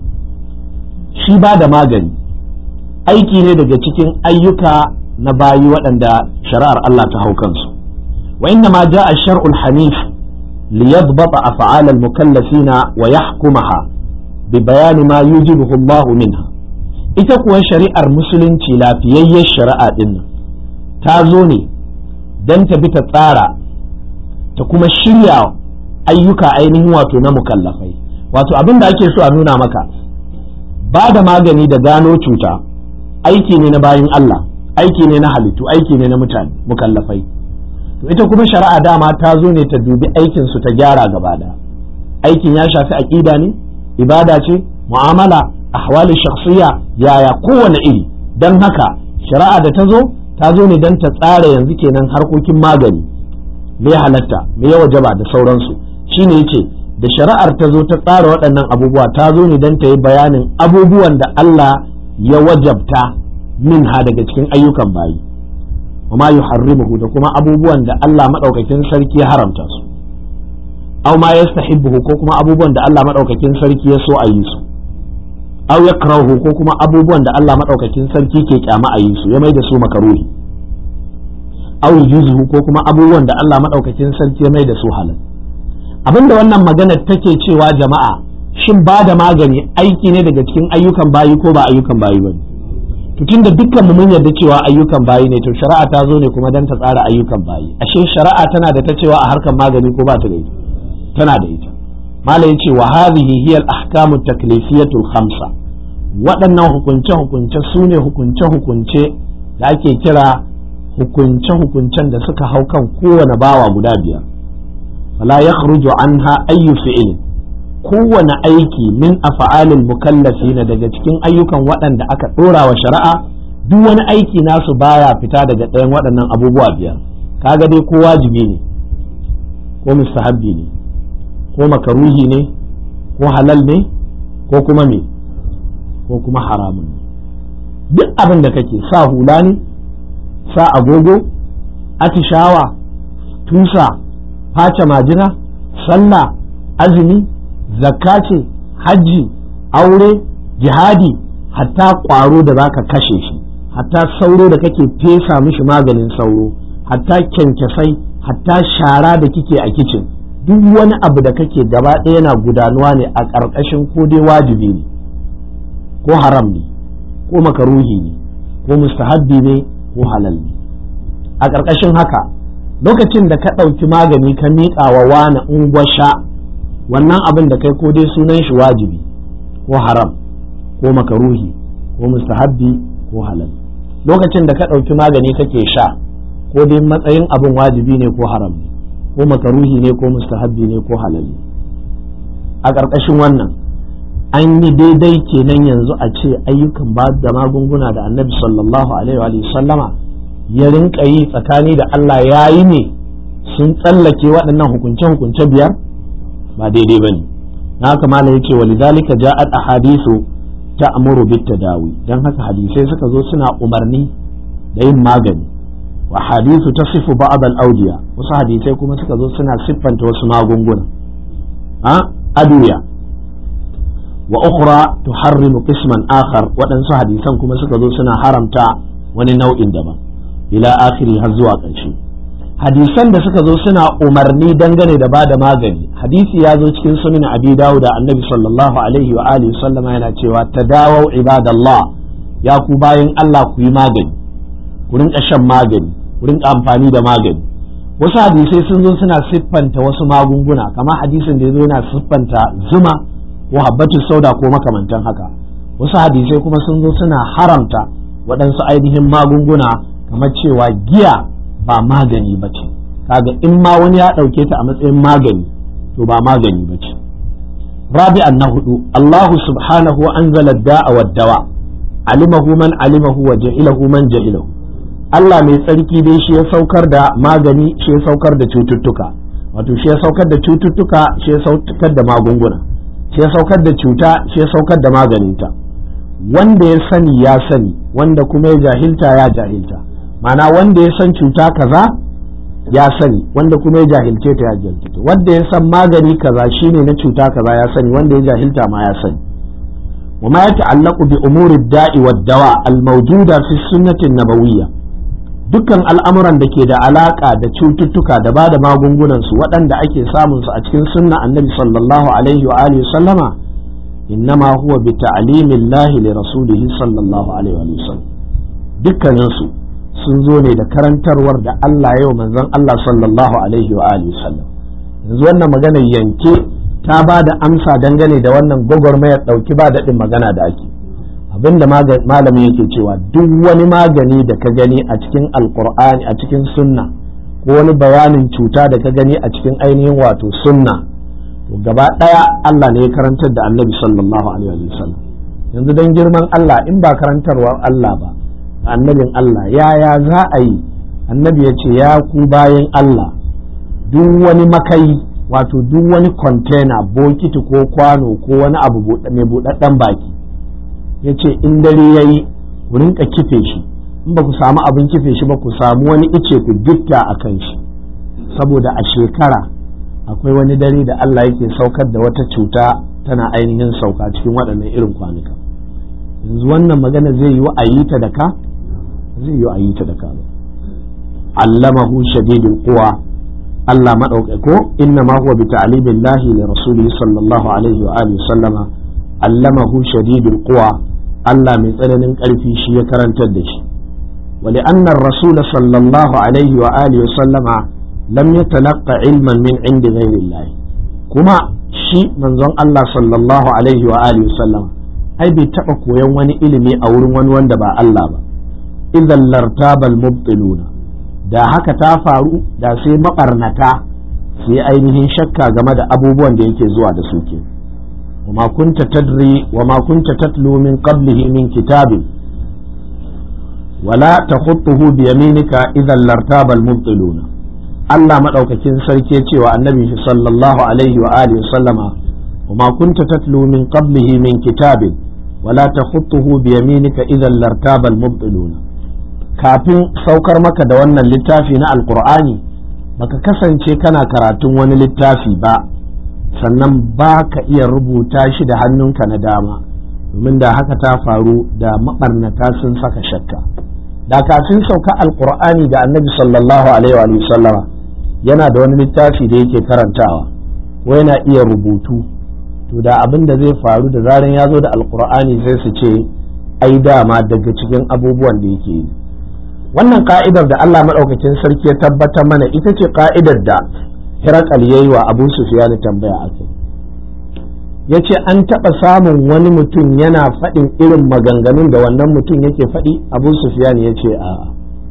[SPEAKER 1] shi ba da magani aiki ne daga cikin ayyuka na bayi waɗanda shari'ar Allah ta hau kansu wa inna ma ja'a ash-shar'u al-hanif liyadbata af'al al-mukallafina wa yahkumaha bi bayani ma yujibuhu Allah minha ita kuwa shari'ar musulunci lafiyayyar shari'a din ta zo ne dan ta bi ta tsara ta kuma shirya ayyuka ainihin wato na mukallafai wato abin da ake so a nuna maka ba da magani da gano cuta aiki ne na bayin Allah aiki ne na halittu aiki ne na mutane mukallafai to ita kuma shari'a dama ta zo ne ta dubi aikin su ta gyara gaba da aikin ya shafi aqida ne ibada ce mu'amala ahwali shakhsiyya yaya kowane iri dan haka shari'a da ta zo ta zo ne dan ta tsara yanzu kenan harkokin magani me halatta me ya wajaba da sauransu shine yace da shari'ar ta zo ta tsara waɗannan abubuwa ta zo ne don ta yi bayanin abubuwan da Allah ya wajabta min ha daga cikin ayyukan bayi wa ma yuharrimuhu da kuma abubuwan da Allah madaukakin sarki ya haramta su aw ma yastahibbuhu ko kuma abubuwan da Allah madaukakin sarki ya so a yi su aw yakrahu ko kuma abubuwan da Allah madaukakin sarki ke kyama a yi su ya mai da su makaruhi aw yujuzuhu ko kuma abubuwan da Allah madaukakin sarki ya mai da su halal abinda wannan magana take cewa jama'a shin ba da magani aiki ne daga cikin ayyukan bayi ko ba ayyukan bayi ba to tunda dukkan mu mun yarda cewa ayyukan bayi ne to shari'a ta zo ne kuma dan ta tsara ayyukan bayi ashe shari'a tana da ta cewa a harkan magani ko ba ta da ita tana da ita mala yace wa hadhihi hiya al-ahkamu taklifiyatu khamsa waɗannan hukunce hukunce su ne hukunce hukunce da ake kira hukunce hukuncen da suka hau kan kowane bawa guda biyar fala yakhruju anha ayyu fi'lin kowane aiki min afa'alil mukallafina daga cikin ayyukan waɗanda aka ɗora wa shari'a duk wani aiki nasu baya fita daga ɗayan waɗannan abubuwa biyar kaga dai ko wajibi ne ko mustahabbi ne ko makaruhi ne ko halal ne ko kuma me ko kuma haramun ne duk abin da kake sa hula ne sa agogo atishawa tusa face majina sallah azumi zakka ce hajji aure jihadi hatta ƙwaro da zaka kashe shi hatta sauro da kake fesa mishi maganin sauro hatta kyankyasai hatta shara da kike a kicin duk wani abu da kake gaba ɗaya yana gudanuwa ne a ƙarƙashin ko dai wajibi ne ko haram ne ko makaruhi ne ko mustahabbi ne ko halal ne a ƙarƙashin haka lokacin da ka ɗauki magani ka miƙa wa wani ungwasha wannan abin da kai ko dai sunan shi wajibi ko haram ko makaruhi ko mustahabbi ko halal lokacin da ka ɗauki magani kake sha ko dai matsayin abin wajibi ne ko haram ne ko makaruhi ne ko mustahabbi ne ko halal ne a ƙarƙashin wannan an yi daidai kenan yanzu a ce ayyukan ba da magunguna da annabi sallallahu alaihi wa sallama ya rinka yi tsakani da Allah ya yi ne sun tsallake waɗannan hukunce-hukunce biyar ba daidai bane na haka malam yace walidhalika ja'at ahadithu ta'muru bit tadawi dan haka hadisai suka zo suna umarni da yin magani wa hadithu tasifu ba'd al-awdiya wasu hadisai kuma suka zo suna siffanta wasu magunguna a aduya wa ukhra tuharrimu qisman akhar waɗansu hadisan kuma suka zo suna haramta wani nau'in daban ila akhiri har zuwa ƙarshe hadisan da suka zo suna umarni dangane da bada magani hadisi ya zo cikin sunan abi dawud da annabi sallallahu alaihi wa alihi sallama yana cewa tadawau ibadallah ya ku bayan Allah ku yi magani ku rinka shan magani ku rinka amfani da magani wasu hadisai sun zo suna siffanta wasu magunguna kamar hadisin da ya zo yana siffanta zuma ko habbatu sauda ko makamantan haka wasu hadisai kuma sun zo suna haramta waɗansu ainihin magunguna kamar cewa giya ba magani ba ce kaga in ma wani ya ɗauke ta a matsayin magani to ba magani ba ce rabi'an na hudu Allahu subhanahu wa anzala da'a wa dawa alimahu man alimahu wa jahilahu man jahilahu Allah mai tsarki dai shi ya saukar da magani shi ya saukar da cututtuka wato shi ya saukar da cututtuka shi ya saukar da magunguna shi ya saukar da cuta shi ya saukar da maganinta wanda ya sani ya sani wanda kuma ya jahilta ya jahilta ma'ana wanda ya san cuta kaza ya sani wanda kuma ya jahilce ta ya jahilce wanda ya san magani kaza shine na cuta kaza ya sani wanda ya jahilta ma ya sani وما يتعلق بأمور الداء والدواء الموجودة في السنة النبوية dukkan al'amuran da ke da alaƙa da cututtuka da ba da magungunansu waɗanda ake samunsu a cikin sunna annabi sallallahu alaihi wa alihi sallama innama huwa bi ta'limillahi li rasulihi sallallahu alaihi wa sallam dukkaninsu sun zo ne da karantarwar da Allah yau manzon Allah sallallahu alaihi wa alihi sallam yanzu wannan maganar yanke ta ba da amsa dangane da wannan gwagwarmayar ɗauki ba daɗin magana da ake abinda malamin yake cewa duk wani magani da ka gani a cikin alkur'ani a cikin sunna ko wani bayanin cuta da ka gani a cikin ainihin wato sunna to gaba ɗaya Allah ne ya karantar da annabi sallallahu alaihi wa sallam yanzu don girman Allah in ba karantarwar Allah ba annabin Allah yaya za a yi annabi ya ce ya ku bayan Allah duk wani makai wato duk wani kwantena bokiti ko kwano ko wani abu mai buɗaɗɗen baki ya ce in dare ya yi ku rinka kife shi in ba ku samu abin kife shi ba ku samu wani ice ku gitta a kan shi saboda a shekara akwai wani dare da Allah yake saukar da wata cuta tana ainihin sauka cikin waɗannan irin kwanuka yanzu wannan magana zai yi wa a yi ta da ka zai yi wa a yi ta da ka ba allamahu shadidul quwa Allah maɗaukai ko inna ma huwa bi ta'limillahi li rasulihi sallallahu alaihi wa alihi sallama allamahu shadidul quwa Allah mai tsananin ƙarfi shi ya karantar da shi wali annar rasul sallallahu alaihi wa alihi sallama lam yatalaqqa ilman min indi ghairillah kuma shi manzon Allah sallallahu alaihi wa alihi sallama ai bai taba koyon wani ilimi a wurin wani wanda ba Allah ba idan lartabal mubtiluna da haka ta faru da sai mabarnata sai ainihin shakka game da abubuwan da yake zuwa da su ke وما كنت تدري وما كنت تتلو من قبله من كتاب ولا تخطه بيمينك إذا لارتاب المبطلون Allah maɗaukakin sarki cewa annabi sallallahu alaihi wa alihi sallama wa ma kunta tatlu min qablihi min kitabin wala takhutuhu bi yaminika idan lartaba al-mubtiluna kafin saukar maka da wannan littafi na alqur'ani baka kasance kana karatun wani littafi ba sannan ba ka iya rubuta shi da hannunka na dama domin da haka ta faru da maɓarnata sun saka shakka da kafin sauka alkur'ani da annabi sallallahu alaihi wa sallama yana da wani littafi da yake karantawa ko yana iya rubutu to da abin da zai faru da zaran ya zo da alkur'ani sai su ce ai dama daga cikin abubuwan da yake yi wannan ka'idar da Allah maɗaukakin sarki ya tabbatar mana ita ce ka'idar da Hirakal ya yi wa Abu Sufyan tambaya a kai. Ya ce an taɓa samun wani mutum yana faɗin irin maganganun da wannan mutum yake faɗi Abu Sufyan ya ce a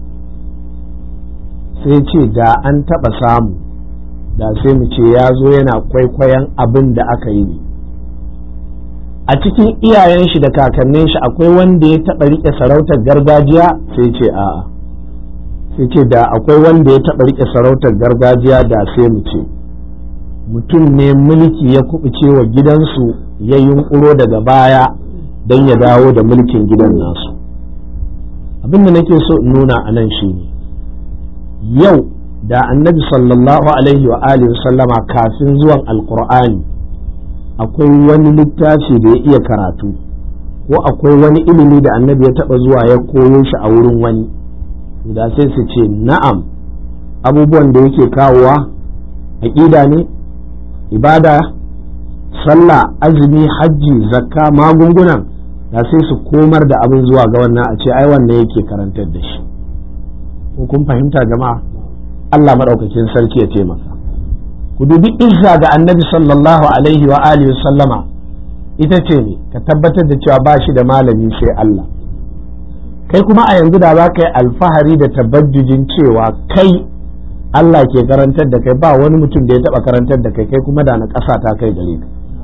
[SPEAKER 1] sai ce da an taɓa samu da sai mu ce ya zo yana kwaikwayon abin da aka yi a cikin iyayen shi da kakannin shi akwai wanda ya taɓa riƙe sarautar gargajiya sai ce a'a. sai ce da akwai wanda ya taɓa riƙe sarautar gargajiya da sai mu ce mutum ne mulki ya kubuce wa gidansu ya yunkuro daga baya don ya dawo da mulkin gidan nasu abin da nake so in nuna a nan shi ne yau da annabi sallallahu alaihi wa alihi sallama kafin zuwan alkur'ani akwai wani littafi da ya iya karatu ko akwai wani ilimi da annabi ya taba zuwa ya koyo shi a wurin wani da sai su ce na'am abubuwan da yake kawowa aƙida ne ibada sallah azumi hajji zakka magungunan da sai su komar da abin zuwa ga wannan a ce ai wannan yake karantar da shi ko kun fahimta jama'a Allah maɗaukakin sarki ya taimaka ku dubi izza ga annabi sallallahu alaihi wa alihi sallama ita ce ne ka tabbatar da cewa ba shi da malami sai Allah kai kuma a yanzu da za ka yi alfahari da tabbajujin cewa kai Allah ke karantar da kai ba wani mutum da ya taɓa karantar da kai kai kuma da na ƙasa ta kai gare ka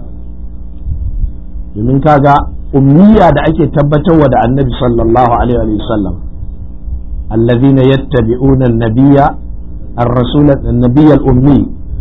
[SPEAKER 1] domin kaga ummiya da ake tabbatarwa da annabi sallallahu alaihi wa sallam allazina yattabi'una an-nabiyya ar-rasul an-nabiy al-ummi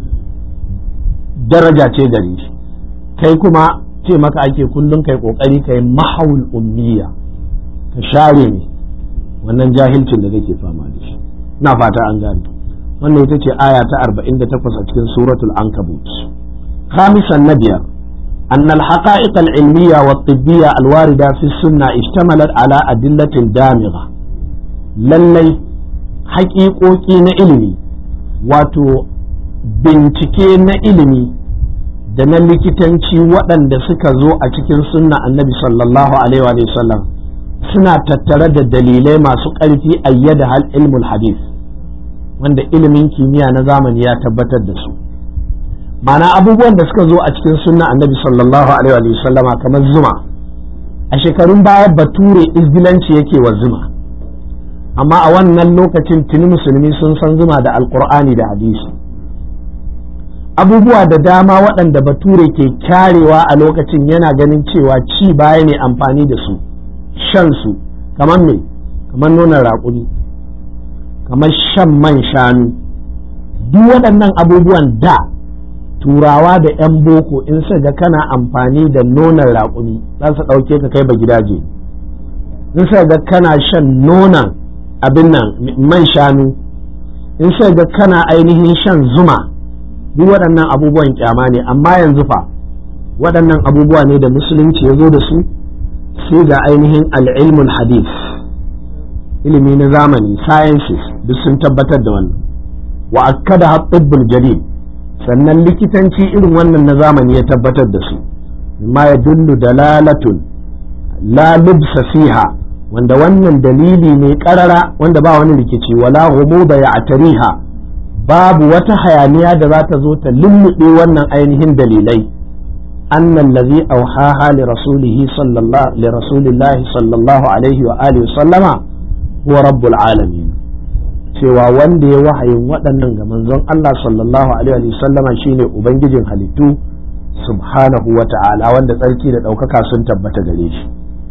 [SPEAKER 1] daraja ce gare shi kai kuma ce maka ake kullum kai kokari kai mahawul ummiya ka share ne wannan jahilcin da kake fama da shi ina fata an gane wannan ita ce aya ta 48 a cikin suratul ankabut khamisan na biyar أن الحقائق العلمية والطبية الواردة في السنة اشتملت على أدلة دامغة للي حقيقوكي ilimi wato bincike na ilimi da na likitanci waɗanda suka zo a cikin sunna annabi sallallahu alaihi wa sallam suna tattare da dalilai masu ƙarfi ayyada hal ilmul hadith wanda ilimin kimiyya na zamani ya tabbatar da su ma'ana abubuwan da suka zo a cikin sunna annabi sallallahu alaihi wa sallama kamar zuma a shekarun baya bature izgilanci yake wa zuma amma a wannan lokacin tuni musulmi sun san zuma da alkur'ani da hadisi abubuwa da dama waɗanda bature ke kyarewa a lokacin yana ganin cewa ci baya ne amfani da su shan su kamar me kamar nonon raƙumi kamar shan man shanu duk waɗannan abubuwan da turawa da 'yan boko in su ga kana amfani da nonon raƙumi za su ɗauke ka kai ba gidaje in su ga kana shan nonon abin nan man shanu in su ga kana ainihin shan zuma duk waɗannan abubuwan kyama ne amma yanzu fa waɗannan abubuwa ne da musulunci ya zo da su sai ga ainihin al'ilmul hadith ilimi na zamani sciences duk sun tabbatar da wannan wa akkada haɓɓibbul jadid sannan likitanci irin wannan na zamani ya tabbatar da su ma ya dullu dalalatun la lubsa fiha wanda wannan dalili ne karara wanda ba wani rikici wala da ya atariha babu wata hayaniya da za ta zo ta lulluɓe wannan ainihin dalilai annan lazi auhaha li rasulihi sallallahu li rasulillahi sallallahu alaihi wa alihi sallama huwa rabbul alamin cewa wanda ya wahayin waɗannan ga manzon Allah sallallahu alaihi wa sallama shine ubangijin halittu subhanahu wa ta'ala wanda tsarki da ɗaukaka sun tabbata gare shi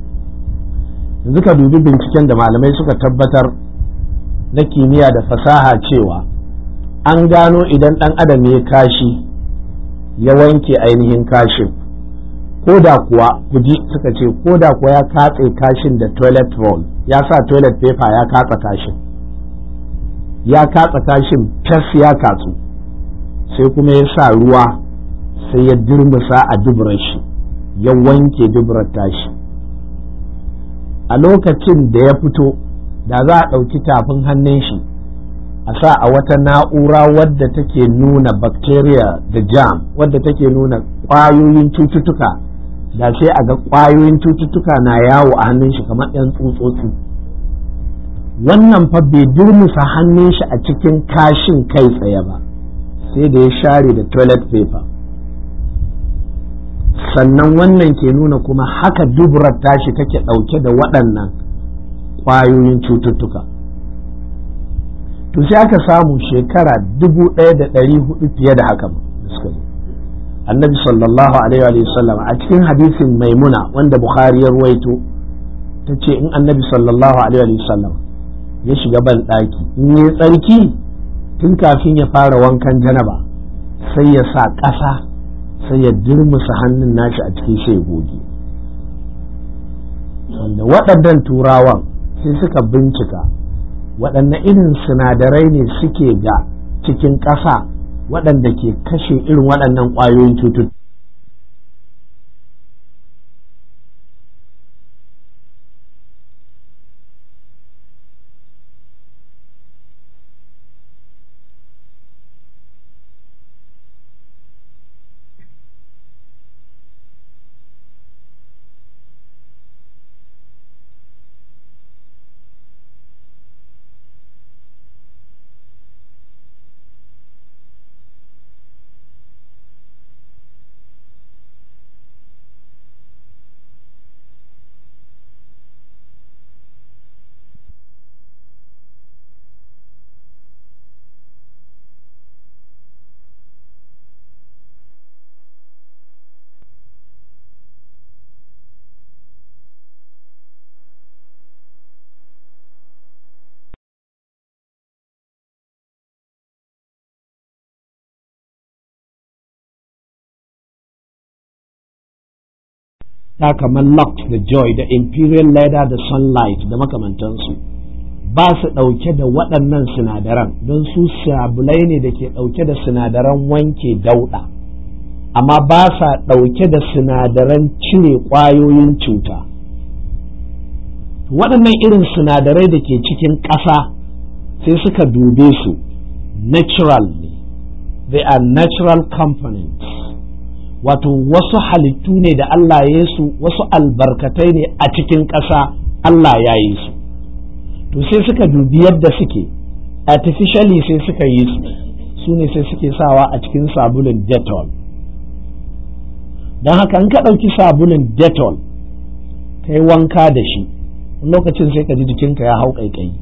[SPEAKER 1] yanzu ka dubi binciken da malamai suka tabbatar na kimiyya da fasaha cewa an gano idan ɗan adam ya kashi ya wanke ainihin kashin ko da kuwa kuji suka ce ko da kuwa ya katse kashin da toilet roll ya sa toilet paper ya katsa kashin ya katsa kashin fes ya katsu sai kuma ya sa ruwa sai ya durmusa a duburar shi ya wanke duburar tashi a lokacin da ya fito da za a ɗauki tafin hannun shi a sa a wata na'ura wadda take nuna bacteria da jam wadda take nuna ƙwayoyin cututtuka da sai a ga ƙwayoyin cututtuka na yawo a hannun shi kamar 'yan tsutsotsi wannan fa bai durmusa hannun shi a cikin kashin kai tsaye ba sai da ya share da toilet paper sannan wannan ke nuna kuma haka duburar tashi take ɗauke da waɗannan ƙwayoyin cututtuka to sai aka samu shekara dubu ɗaya da ɗari hudu fiye da haka da suka zo annabi sallallahu alaihi wa sallam a cikin hadisin maimuna wanda bukhari ya ruwaito ta ce in annabi sallallahu alaihi wa sallam ya shiga ban ɗaki in yi tsarki tun kafin ya fara wankan janaba sai ya sa ƙasa sai ya dirmusa hannun nashi a cikin sai goge wanda waɗannan turawan sai suka bincika waɗanne irin sinadarai ne suke ga cikin ƙasa waɗanda ke kashe irin waɗannan ƙwayoyin cututtuka ta kamar Lux da Joy da Imperial Leather da Sunlight da makamantansu ba su ɗauke da waɗannan sinadaran don su sabulai ne da ke ɗauke da sinadaran wanke dauɗa amma ba sa ɗauke da sinadaran cire ƙwayoyin cuta waɗannan irin sinadarai da ke cikin ƙasa sai suka dube su natural ne they are natural components wato wasu halittu ne da Allah ya su wasu albarkatai ne a cikin ƙasa Allah ya yi su to sai suka dubi yadda suke artificially sai suka yi su su ne sai suke sawa a cikin sabulun detol don haka in ka ɗauki sabulun detol ka yi wanka da shi lokacin sai ka ji jikinka ya hau ƙaiƙayi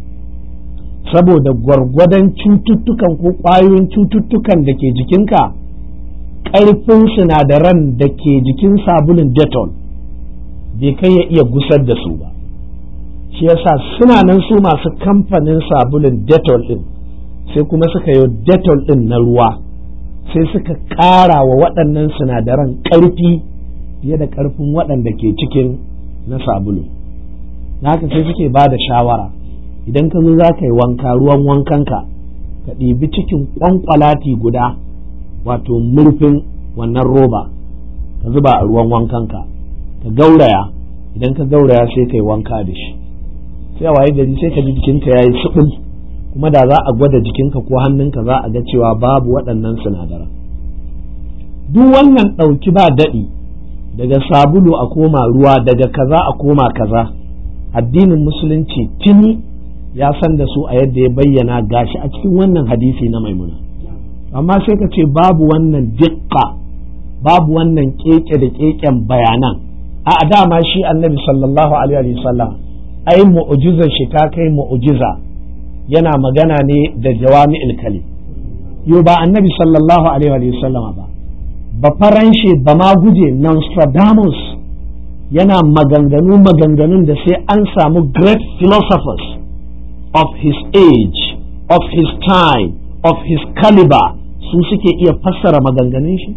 [SPEAKER 1] saboda gwargwadon cututtukan ko ƙwayoyin cututtukan da ke jikinka ƙarfin sinadaran da ke jikin sabulun detol bai kai ya iya gusar da su ba shi yasa suna nan su masu kamfanin sabulun detol ɗin sai kuma suka yi detol ɗin na ruwa sai suka ƙara wa waɗannan sinadaran ƙarfi fiye da ƙarfin waɗanda ke cikin na sabulu haka sai suke ba da shawara idan ka zo za ka yi wanka ruwan wankanka ka ɗibi cikin ƙwanƙwalati guda wato murfin wannan roba ka zuba a ruwan wankanka ka gauraya idan ka gauraya sai ka yi wanka da shi sai a waye gari sai ka ji jikinka ya yi suɓul kuma da za a gwada jikinka ko hannunka za a ga cewa babu waɗannan sinadaran duk wannan ɗauki ba daɗi daga sabulu a koma ruwa daga kaza a koma kaza addinin musulunci tuni ya san da su a yadda ya bayyana gashi a cikin wannan hadisi na maimuna amma sai ka ce babu wannan dikka babu wannan keke da keken bayanan a dama shi annabi sallallahu alaihi wasallam ai mu'jizar shi ta kai mu'jiza yana magana ne da jawami'il kalim yo ba annabi sallallahu alaihi wasallama ba ba faranshe ba ma guje Nostradamus yana maganganu maganganun da sai an samu great philosophers of his age of his time of his caliber su suke iya fassara maganganun shi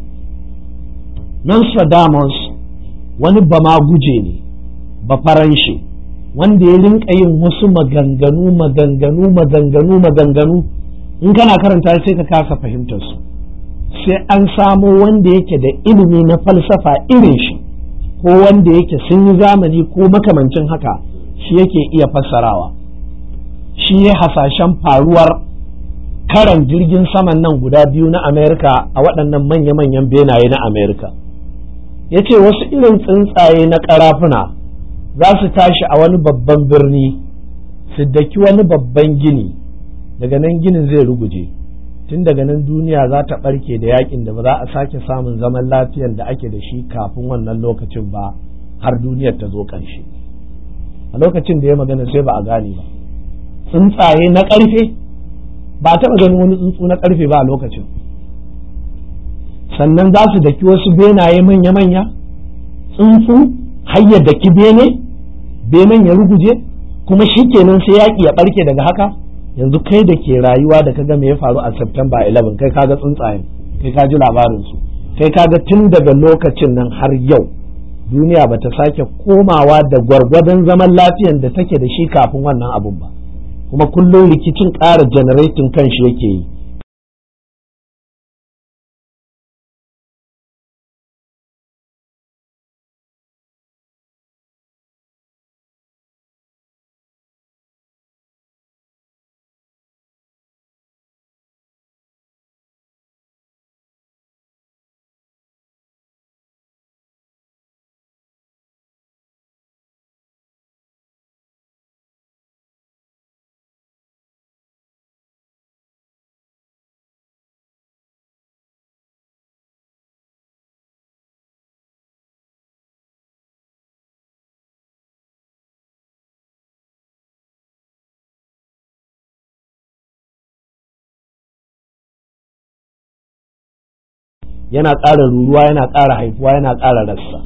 [SPEAKER 1] Nostradamus wani ba ma guje ne ba faranshe wanda ya rinka yin wasu maganganu maganganu maganganu maganganu in kana karanta sai ka kasa fahimtar su sai an samo wanda yake da ilimi na falsafa irin shi ko wanda yake sun yi zamani ko makamancin haka shi yake iya fassarawa shi ya hasashen faruwar karan jirgin saman nan guda biyu na amerika a waɗannan manya-manyan benaye na amerika ya ce wasu irin tsuntsaye na ƙarafuna za su tashi a wani babban birni su daki wani babban gini daga nan ginin zai ruguje tun daga nan duniya za ta ɓarke da yakin da ba za a sake samun zaman lafiyar da ake da shi kafin wannan lokacin ba har duniyar ta zo ƙarshe a lokacin da ya magana sai ba a gane ba tsuntsaye na ƙarfe ba a taɓa ganin wani tsuntsu na ƙarfe ba a lokacin sannan za su daki wasu benaye manya-manya tsuntsu hayyar daki bene benen ya ruguje kuma shi kenan sai yaƙi ya ɓarke daga haka yanzu kai da ke rayuwa da kaga me ya faru a September 11 kai kaga tsuntsayen kai ka ji labarinsu kai ka ga tun daga lokacin nan har yau duniya ba ta sake komawa da gwargwadon zaman lafiyan da take da shi kafin wannan abun ba kuma kullum rikicin ƙara generating kanshi yake yi yana ƙara ruruwa yana ƙara haifuwa yana ƙara rassa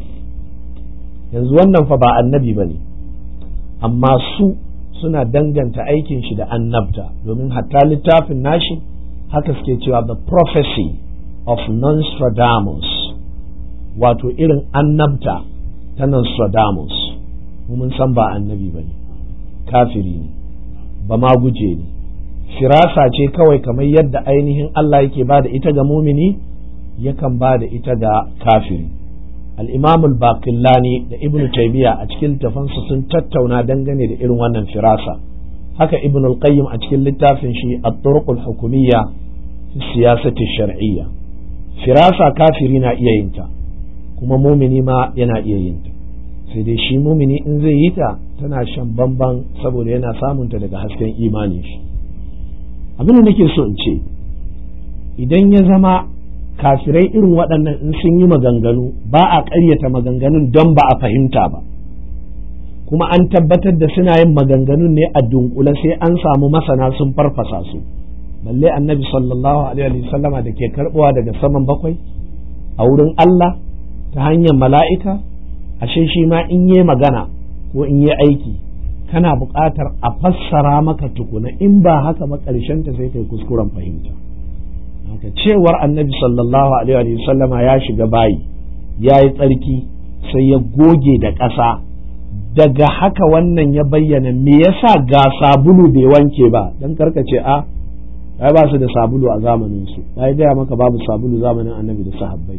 [SPEAKER 1] yanzu wannan fa ba annabi ba ne amma su suna danganta aikin shi da annabta domin hatta littafin nashi haka suke cewa the prophecy of Nostradamus wato irin annabta ta Nostradamus mun san ba annabi ba ne kafiri ne ba ma guje ne firasa ce kawai kamar yadda ainihin Allah yake ba da ita ga mumini yakan ba da ita ga kafiri al-imam al-baqillani da ibnu taymiya a cikin tafansu sun tattauna dangane da irin wannan firasa haka ibnu al-qayyim a cikin littafin shi at-turuq al-hukumiyya fi siyasati shar'iyya firasa kafiri na iya yin ta kuma mumini ma yana iya yin ta sai dai shi mumini in zai yi ta tana shan bamban saboda yana samunta daga hasken imanin shi abin da nake so in ce idan ya zama kafirai irin waɗannan in sun yi maganganu ba a ƙaryata maganganun don ba a fahimta ba kuma an tabbatar da suna yin maganganun ne a dunkule sai an samu masana sun farfasa su balle annabi sallallahu alaihi sallama da ke karɓuwa daga saman bakwai a wurin Allah ta hanyar mala'ika ashe shi ma in yi magana ko in yi aiki kana buƙatar a fassara maka tukuna in ba haka ba ƙarshen ta sai kai kuskuren fahimta haka cewar annabi sallallahu alaihi wa sallama ya shiga bayi ya yi tsarki sai ya goge da ƙasa daga haka wannan ya bayyana me yasa ga sabulu bai wanke ba dan karkace a ai ba su da sabulu a zamanin su ya gaya maka babu sabulu zamanin annabi da sahabbai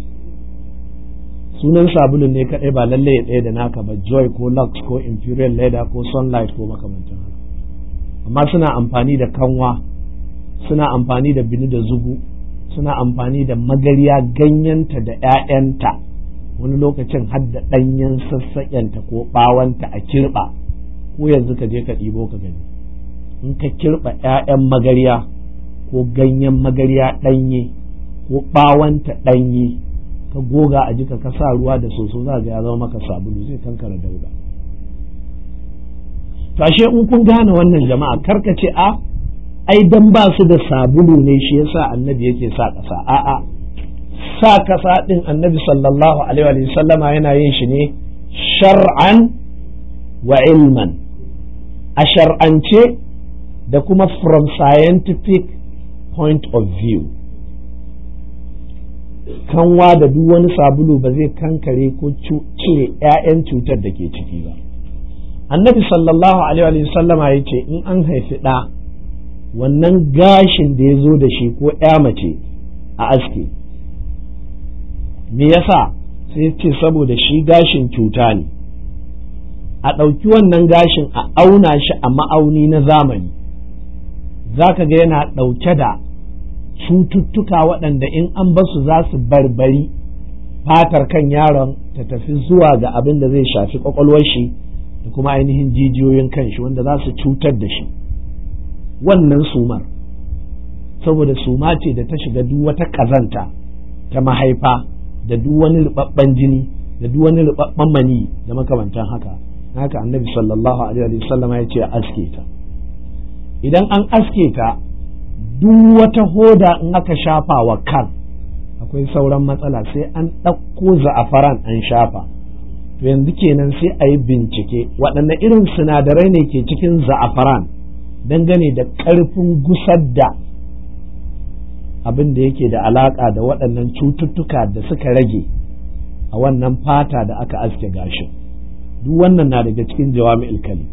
[SPEAKER 1] sunan sabulun ne kadai ba lalle ya ɗaya da naka ba joy ko lux ko imperial leather ko sunlight ko makamantan haka amma suna amfani da kanwa suna amfani da bini da zugu suna amfani da magariya ganyenta da 'ya'yanta wani lokacin har da ɗanyen sassaƙenta ko ɓawanta a kirɓa ko yanzu ka je ka ɗibo ka gani in ka kirɓa 'ya'yan magariya ko ganyen magariya ɗanye ko ɓawanta ɗanye ka goga a jika ka sa ruwa da soso za ga ya zama maka sabulu zai kankara dauda to ashe in kun gane wannan jama'a karka ce a ai dan ba su da sabulu ne shi yasa annabi yake sa ƙasa a'a sa ƙasa din annabi sallallahu alaihi wa sallama yana yin shi ne shar'an wa ilman a shar'ance da kuma from scientific point of view kanwa da duk wani sabulu ba zai kankare ko cire 'ya'yan cutar da ke ciki ba annabi sallallahu alaihi wa sallama ya ce in an haifi ɗa wannan gashin da ya zo da shi ko ya mace a aske me yasa sai ce saboda shi gashin cuta ne a ɗauki wannan gashin a auna shi a ma'auni na zamani za ka ga yana ɗauke da cututtuka waɗanda in an basu za su barbari fatar kan yaron ta tafi zuwa ga abin da zai shafi ƙwaƙwalwar shi da kuma ainihin jijiyoyin kan shi wanda za su cutar da shi wannan sumar saboda suma ce da ta shiga duk wata ƙazanta ta mahaifa da duk wani rubabban jini da duk wani rubabban mani da makamantan haka haka annabi sallallahu alaihi wasallam ya ce aske ta idan an aske ta duk wata hoda in aka shafa wa kan akwai sauran matsala sai an ɗauko za'afaran an shafa to yanzu kenan sai a yi bincike waɗanne irin sinadarai ne ke cikin za'afaran dangane da ƙarfin gusar da abin da yake da alaƙa da waɗannan cututtuka da suka rage a wannan fata da aka aske gashin duk wannan na daga cikin jawami'ul kalim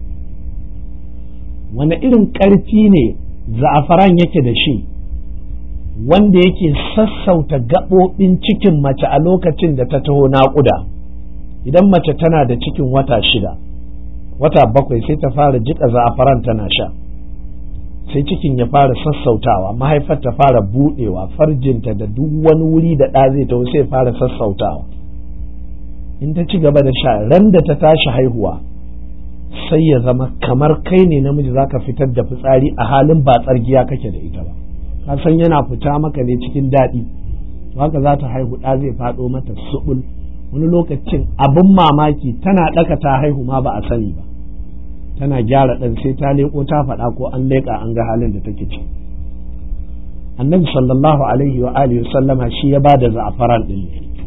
[SPEAKER 1] wani irin ƙarfi ne za'afaran yake da shi wanda yake sassauta gaɓoɓin cikin mace a lokacin da ta taho naƙuda idan mace tana da cikin wata shida wata bakwai sai ta fara jiƙa za'afaran tana sha sai cikin ya fara sassautawa mahaifar ta fara buɗewa farjinta da duk wani wuri da ɗa zai taho sai fara sassautawa in ta ci gaba da sha ran da ta tashi haihuwa sai ya zama kamar kai ne namiji zaka fitar da fitsari a halin ba tsargiya kake da ita ba ka san yana fita maka ne cikin daɗi haka za ta haihu ɗa zai faɗo mata suɓul wani lokacin abin mamaki tana ɗaka ta haihu ma ba a sani ba tana gyara ɗan sai ta leƙo ta faɗa ko an leƙa an ga halin da take ci annabi sallallahu alaihi wa alihi sallama shi ya bada za'afaran ɗin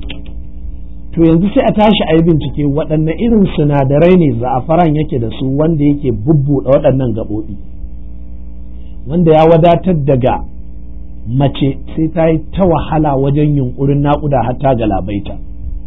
[SPEAKER 1] to yanzu sai a tashi a yi bincike waɗanne irin sinadarai ne za'afaran yake da su wanda yake bubbuɗe waɗannan gaɓoɓi wanda ya wadatar daga mace sai ta yi ta wahala wajen yunkurin naƙuda har ta galabaita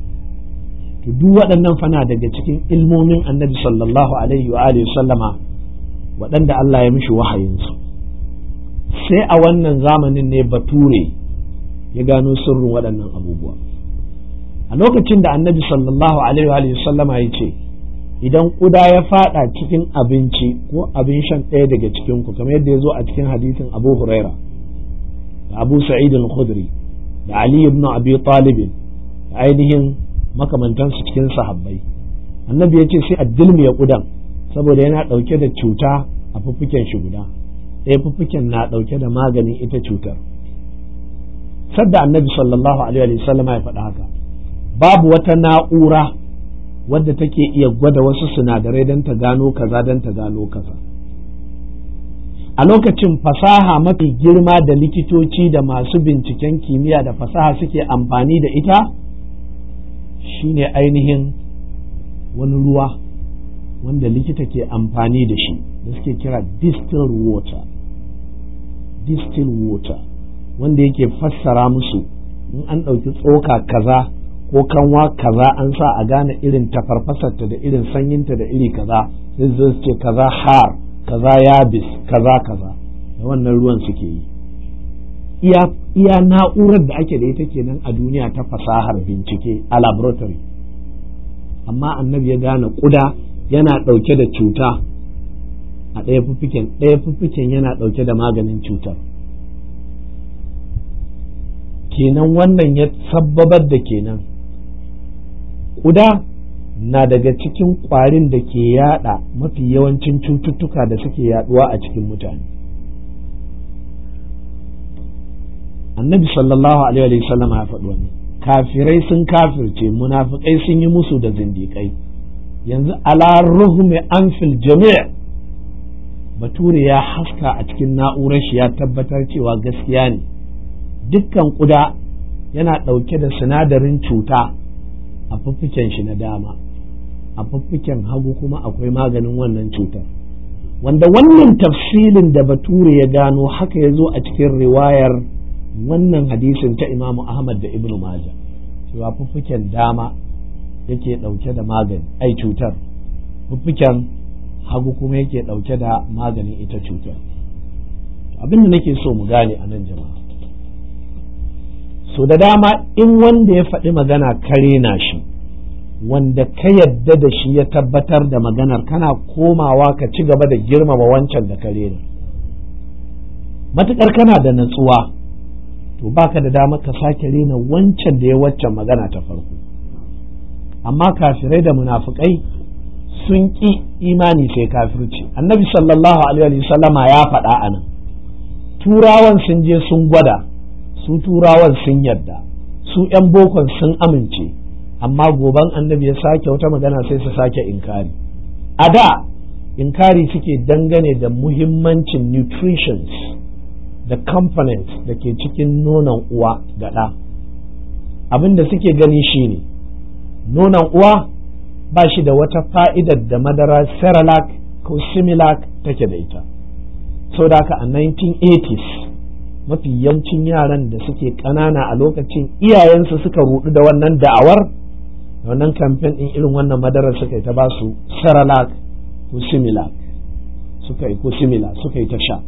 [SPEAKER 1] to duk waɗannan fana daga cikin ilmomin annabi sallallahu alaihi wa alihi sallama waɗanda Allah ya mishi wahayinsu sai a wannan zamanin ne bature ya gano sirrin waɗannan abubuwa a lokacin da annabi sallallahu alaihi wa sallama ya ce idan ƙuda ya faɗa cikin abinci ko abin shan ɗaya daga cikin ku kamar yadda ya zo a cikin hadisin abu huraira da abu sa'id al-khudri da ali ibn abi talib da ainihin makamantansu cikin sahabbai annabi ya ce sai a dilmiya ƙudan saboda yana ɗauke da cuta a fuffuken shi guda ɗaya fuffuken na ɗauke da maganin ita cutar sadda annabi sallallahu alaihi wa sallama ya faɗa haka babu wata na'ura wadda take iya gwada wasu sinadarai don ta gano kaza don ta gano kaza a lokacin fasaha mafi girma da likitoci da masu binciken kimiyya da fasaha suke amfani da ita shine ainihin wani ruwa wanda likita ke amfani da shi da suke kira distilled water distilled water wanda yake fassara musu in an ɗauki tsoka kaza ko kanwa kaza an sa a gane irin tafarfasarta da irin sanyinta da iri kaza sai su ce kaza har kaza yabis kaza kaza da wannan ruwan suke yi iya iya na'urar da ake da ita kenan a duniya ta fasahar bincike a laboratory amma annabi ya gane kuda yana ɗauke da cuta a ɗaya fuffiken ɗaya fuffiken yana ɗauke da maganin cutar kenan wannan ya sabbabar da kenan ƙuda na daga cikin ƙwarin da ke yada mafi yawancin cututtuka da suke yaduwa a cikin mutane annabi sallallahu alaihi wasallam ya faɗi wannan kafirai sun kafirce munafikai sun yi musu da zindiƙai yanzu ala ruhumi anfil jami' bature ya haska a cikin na'urar shi ya tabbatar cewa gaskiya ne dukkan ƙuda yana ɗauke da sinadarin cuta a fuffuken shi na dama a fuffuken hagu kuma akwai maganin wannan cutar wanda wannan tafsilin da bature ya gano haka ya zo a cikin riwayar wannan hadisin ta imamu ahmad da ibnu majah cewa fuffuken dama yake ɗauke da magani ai cutar fuffuken hagu kuma yake ɗauke da maganin ita cutar abin da nake so mu gane a nan jama'a so da dama in wanda ya faɗi magana kare na shi wanda ka yadda da shi ya tabbatar da maganar kana komawa ka ci gaba da girmama wancan da kare na matuƙar kana da natsuwa to baka da dama ka sake rena wancan da ya waccan magana ta farko amma kafirai da munafukai sun ƙi imani sai kafirci annabi sallallahu alaihi wasallama ya faɗa a nan turawan sun je sun gwada su turawan sun yarda su 'yan bokon sun amince amma goban annabi ya sake wata magana sai su sake inkari a da inkari suke dangane da muhimmancin nutritions da components da ke cikin nonon uwa ga ɗa abin da suke gani shine nonon uwa ba shi da wata fa'idar da madara cerelac ko similac take da ita so da haka a 1980s mafi yawancin yaran da suke ƙanana a lokacin iyayensu suka rudu da wannan da'awar da wannan kamfen ɗin irin wannan madarar suka yi ta ba su saralak ko similac suka yi ko simila suka yi ta sha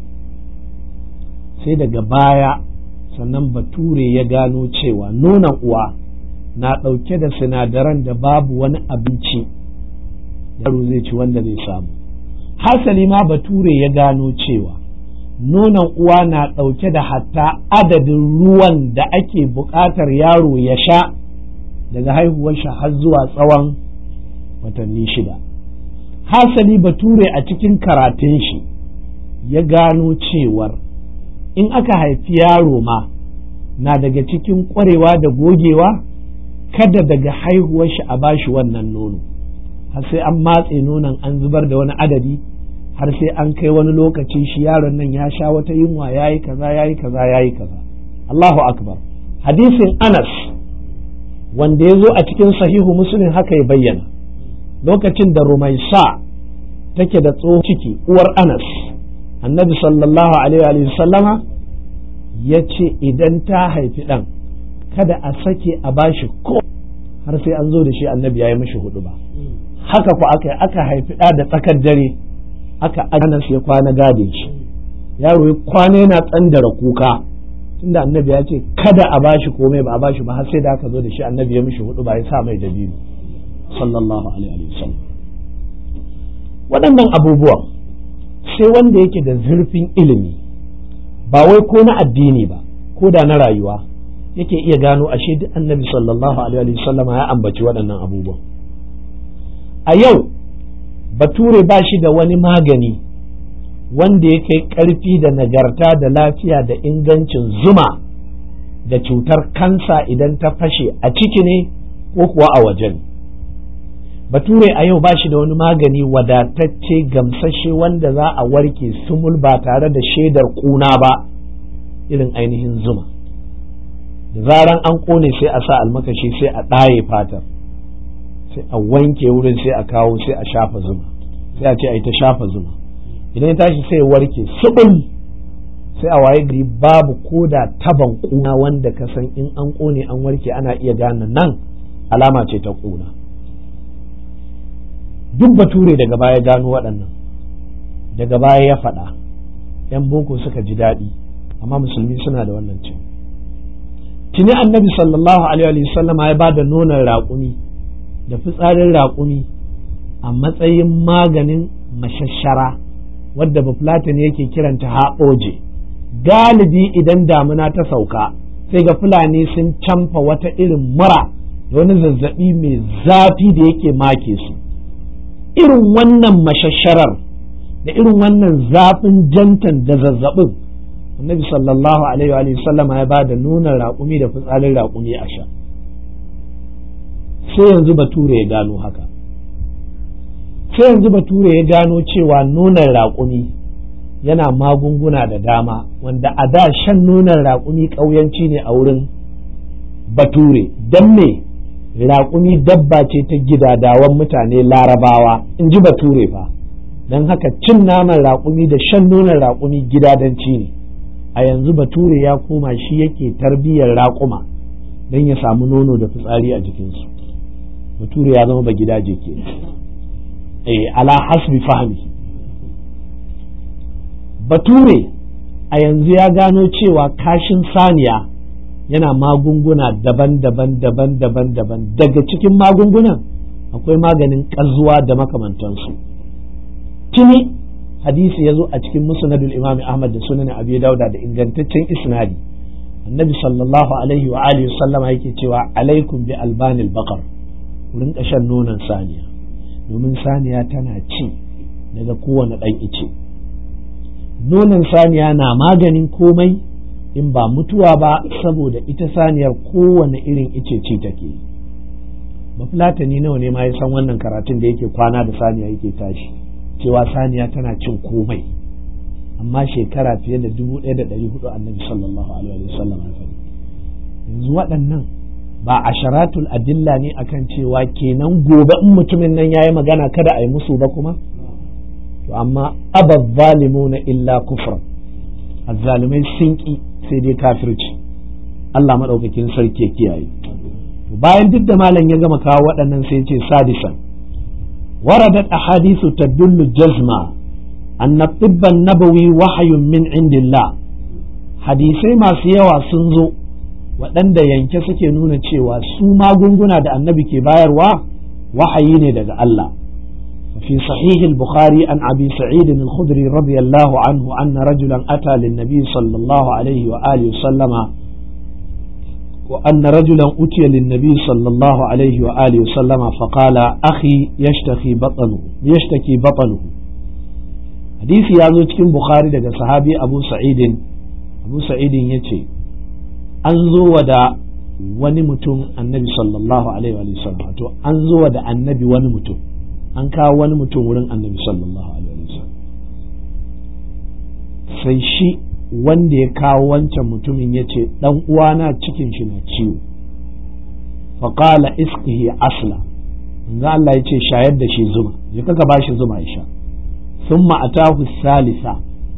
[SPEAKER 1] sai daga baya sannan bature ya gano cewa nonon uwa na ɗauke da sinadaran da babu wani abinci yaro zai ci wanda zai samu hasali ma bature ya gano cewa nonon uwa na ɗauke da hatta adadin ruwan da ake buƙatar yaro ya sha daga haihuwar shi har zuwa tsawon watanni shida hasali bature a cikin karatun shi ya gano cewar in aka haifi yaro ma na daga cikin ƙwarewa da gogewa kada daga haihuwar shi a bashi wannan nono har sai an matse nonon an zubar da wani adadi har sai an kai wani lokaci shi yaron nan ya sha wata yunwa ya yi kaza ya yi kaza ya yi kaza Allahu akbar hadisin Anas wanda ya zo a cikin sahihu muslim haka ya bayyana lokacin da Rumaisa take da tsohon ciki uwar Anas annabi sallallahu alaihi wa sallama ya ce idan ta haifi ɗan kada a sake a bashi ko har sai an zo da shi annabi ya yi mishi hudu ba haka ku aka aka haifi ɗa da tsakar dare aka Anas ya kwana gade shi yaro ya kwana yana tsandara kuka tunda annabi ya ce kada a bashi komai ba a bashi ba har sai da aka zo da shi annabi ya mishi hudu ba ya sa mai dabiru sallallahu alaihi wa sallam waɗannan abubuwan sai wanda yake da zurfin ilimi ba wai ko na addini ba ko da na rayuwa yake iya gano ashe duk annabi sallallahu alaihi wa sallam ya ambaci waɗannan abubuwan a yau bature ba shi da wani magani wanda ya kai ƙarfi da nagarta da lafiya da ingancin zuma da cutar kansa idan ta fashe a ciki ne ko kuwa a waje ne bature a yau ba shi da wani magani wadatacce gamsashe wanda za a warke sumul ba tare da shaidar kuna ba irin ainihin zuma da zaran an kone sai a sa almakashi sai a ɗaye fatar sai a wanke wurin sai a kawo sai a shafa zuma sai a ce a yi ta shafa zuma idan ya tashi sai warke subul sai a waye gari babu koda taban kuna wanda ka san in an kone an warke ana iya gane nan alama ce ta kuna duk bature daga baya gano waɗannan daga baya ya faɗa yan boko suka ji daɗi amma musulmi suna da wannan ce tuni annabi sallallahu alaihi wasallama ya ba da nonon raƙumi da fitsarin raƙumi a matsayin maganin mashashara wadda bafulatin yake kiranta haɓoje galibi idan damuna ta sauka sai ga fulani sun camfa wata irin mura da wani zazzaɓi mai zafi da yake make su irin wannan mashasharar da irin wannan zafin jantan da zazzaɓin annabi sallallahu alaihi wa sallama ya ba da nuna raƙumi da fitsarin raƙumi a sha sai yanzu bature ya gano haka sai yanzu bature ya gano cewa nonon raƙumi yana magunguna da dama wanda a da shan nonon raƙumi ƙauyanci ne a wurin bature don me raƙumi dabba ce ta gidadawan mutane larabawa in ji bature fa don haka cin naman raƙumi da shan nonon raƙumi gidadanci ne a yanzu bature ya koma shi yake tarbiyyar raƙuma don ya samu nono da fitsari a jikinsu bature ya zama ba gidaje ke eh ala hasbi fahmi bature a yanzu ya gano cewa kashin saniya yana magunguna daban-daban daban-daban daban daga cikin magungunan akwai maganin ƙazuwa da makamantansu tuni hadisi ya zo a cikin musnadul imam ahmad da sunan abi dauda da ingantaccen isnadi annabi sallallahu alaihi wa alihi sallama yake cewa alaikum bi albanil baqar ku rinka shan nonon saniya domin saniya tana ci daga kowane ɗan ice nonon saniya na maganin komai in ba mutuwa ba saboda ita saniyar kowane irin ice ci take bafulatani nawa ne ma ya san wannan karatun da yake kwana da saniya yake tashi cewa saniya tana cin komai amma shekara fiye da dubu ɗaya da ɗari hudu annabi sallallahu alaihi wa sallam yanzu waɗannan ba a sharatul adilla ne akan cewa kenan gobe in mutumin nan yayi magana kada a yi musu ba kuma to amma abaz zalimuna illa kufra azzalimai sun ki sai dai kafirci Allah maɗaukakin sarki ya kiyaye bayan duk da malam ya gama kawo waɗannan sai ce sadisan waradat ahadithu tadullu jazma anna tibban nabawi wahayun min indillah hadisai masu yawa sun zo waɗanda yanke suke nuna cewa su magunguna da annabi ke bayarwa wahayi ne daga Allah في صحيح البخاري عن أبي سعيد الخدري رضي الله عنه أن رجلا أتى للنبي صلى الله عليه وآله وسلم وأن رجلا أتي للنبي صلى الله عليه وآله وسلم فقال أخي يشتكي بطنه يشتكي بطنه حديث يازو cikin Bukhari daga sahabi Abu Sa'id Abu Sa'id yace an zo da wani mutum annabi sallallahu alaihi wa sallam to an zo da annabi wani mutum an kawo wani mutum wurin annabi sallallahu alaihi wasallam sai shi wanda ya kawo wancan mutumin ya ce ɗan uwana cikin shi na ciwo faƙala iskihi asla yanzu Allah ya ce shayar da shi zuma ya kaka ba shi zuma ya sha sun ma'atahu salisa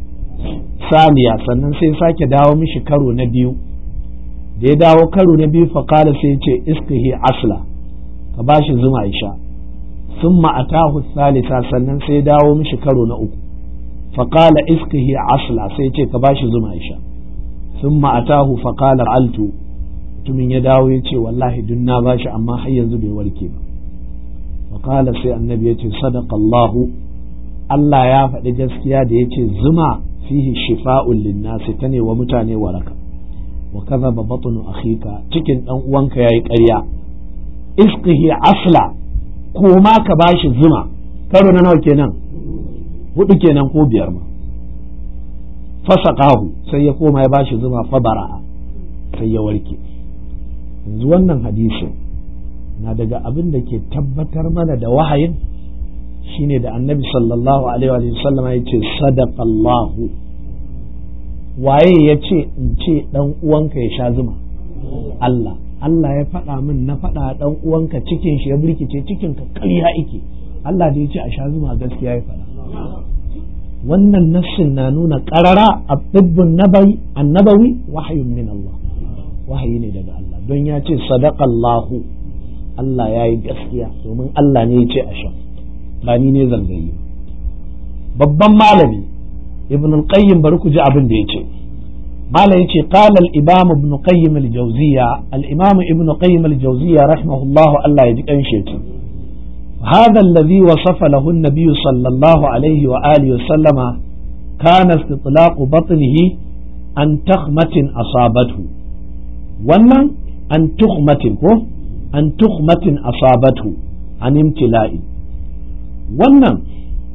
[SPEAKER 1] saniya sannan sai sake dawo mishi karo na biyu da ya dawo karo na biyu faƙala sai ya ce iskihi asla ka ba shi zuma ya sha ثم أتاه الثالثة sannan sai dawo mishi karo na uku فقال اسقه عسلا sai ce ka bashi zuma ya sha ثم أتاه فقال altu mutumin ya dawo ya ce wallahi dun na bashi amma har yanzu bai warke ba فقال sai annabi ya ce sadaqa Allahu Allah ya faɗi gaskiya da ya ce zuma fihi shifa'un linnasi ta ne wa mutane waraka wa kadhaba batnu akhika cikin dan uwanka yayi ƙarya isqihi asla koma ka bashi zuma karo na nawa kenan hudu kenan ko biyar ma fasaqahu sai ya koma ya bashi zuma fa bara'a sai ya warke yanzu wannan hadisin na daga abin da ke tabbatar mana da wahayin shine da annabi sallallahu alaihi wa sallama ya ce sadaqallahu waye ya ce in ce dan uwanka ya sha zuma Allah Allah ya faɗa min na faɗa ɗan uwanka cikin shi ya birkice cikin ka ƙarya ike Allah da ya ce a sha zuma gaskiya ya faɗa wannan nassin na nuna ƙarara a ɗibbin annabawi wahayun min Allah wahayi ne daga Allah don ya ce sadaqallahu Allah ya yi gaskiya domin Allah ne ya ce a sha ba ni ne zangayi babban malami ibn al-qayyim bari ku ji abin da ya ce malam yace qala al-imam ibn qayyim al-jawziya al-imam ibn qayyim al-jawziya rahimahullah Allah ya ji kanshe ta هذا الذي وصف له النبي صلى الله عليه وآله وسلم كان استطلاق بطنه عن تخمة أصابته wannan an tuhmatin ko an tuhmatin asabatu an imtila'i wannan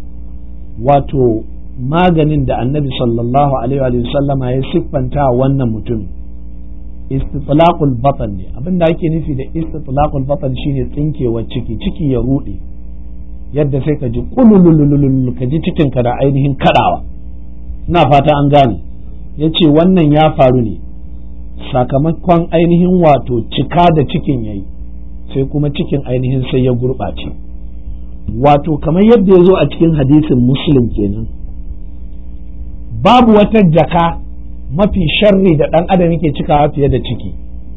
[SPEAKER 1] wato maganin da annabi sallallahu alaihi wa sallama ya siffanta wannan mutum istitlaqul batan ne abinda ake nufi da istitlaqul batan shine tsinkewar ciki ciki ya rude yadda sai ka ji kululululul ka ji cikin ka da ainihin kadawa ina fata an gane yace wannan ya faru ne sakamakon ainihin wato cika da cikin yayi sai kuma cikin ainihin sai ya gurɓace wato kamar yadda ya zo a cikin hadisin muslim kenan babu wata jaka mafi sharri da ɗan adam yake cikawa fiye da ciki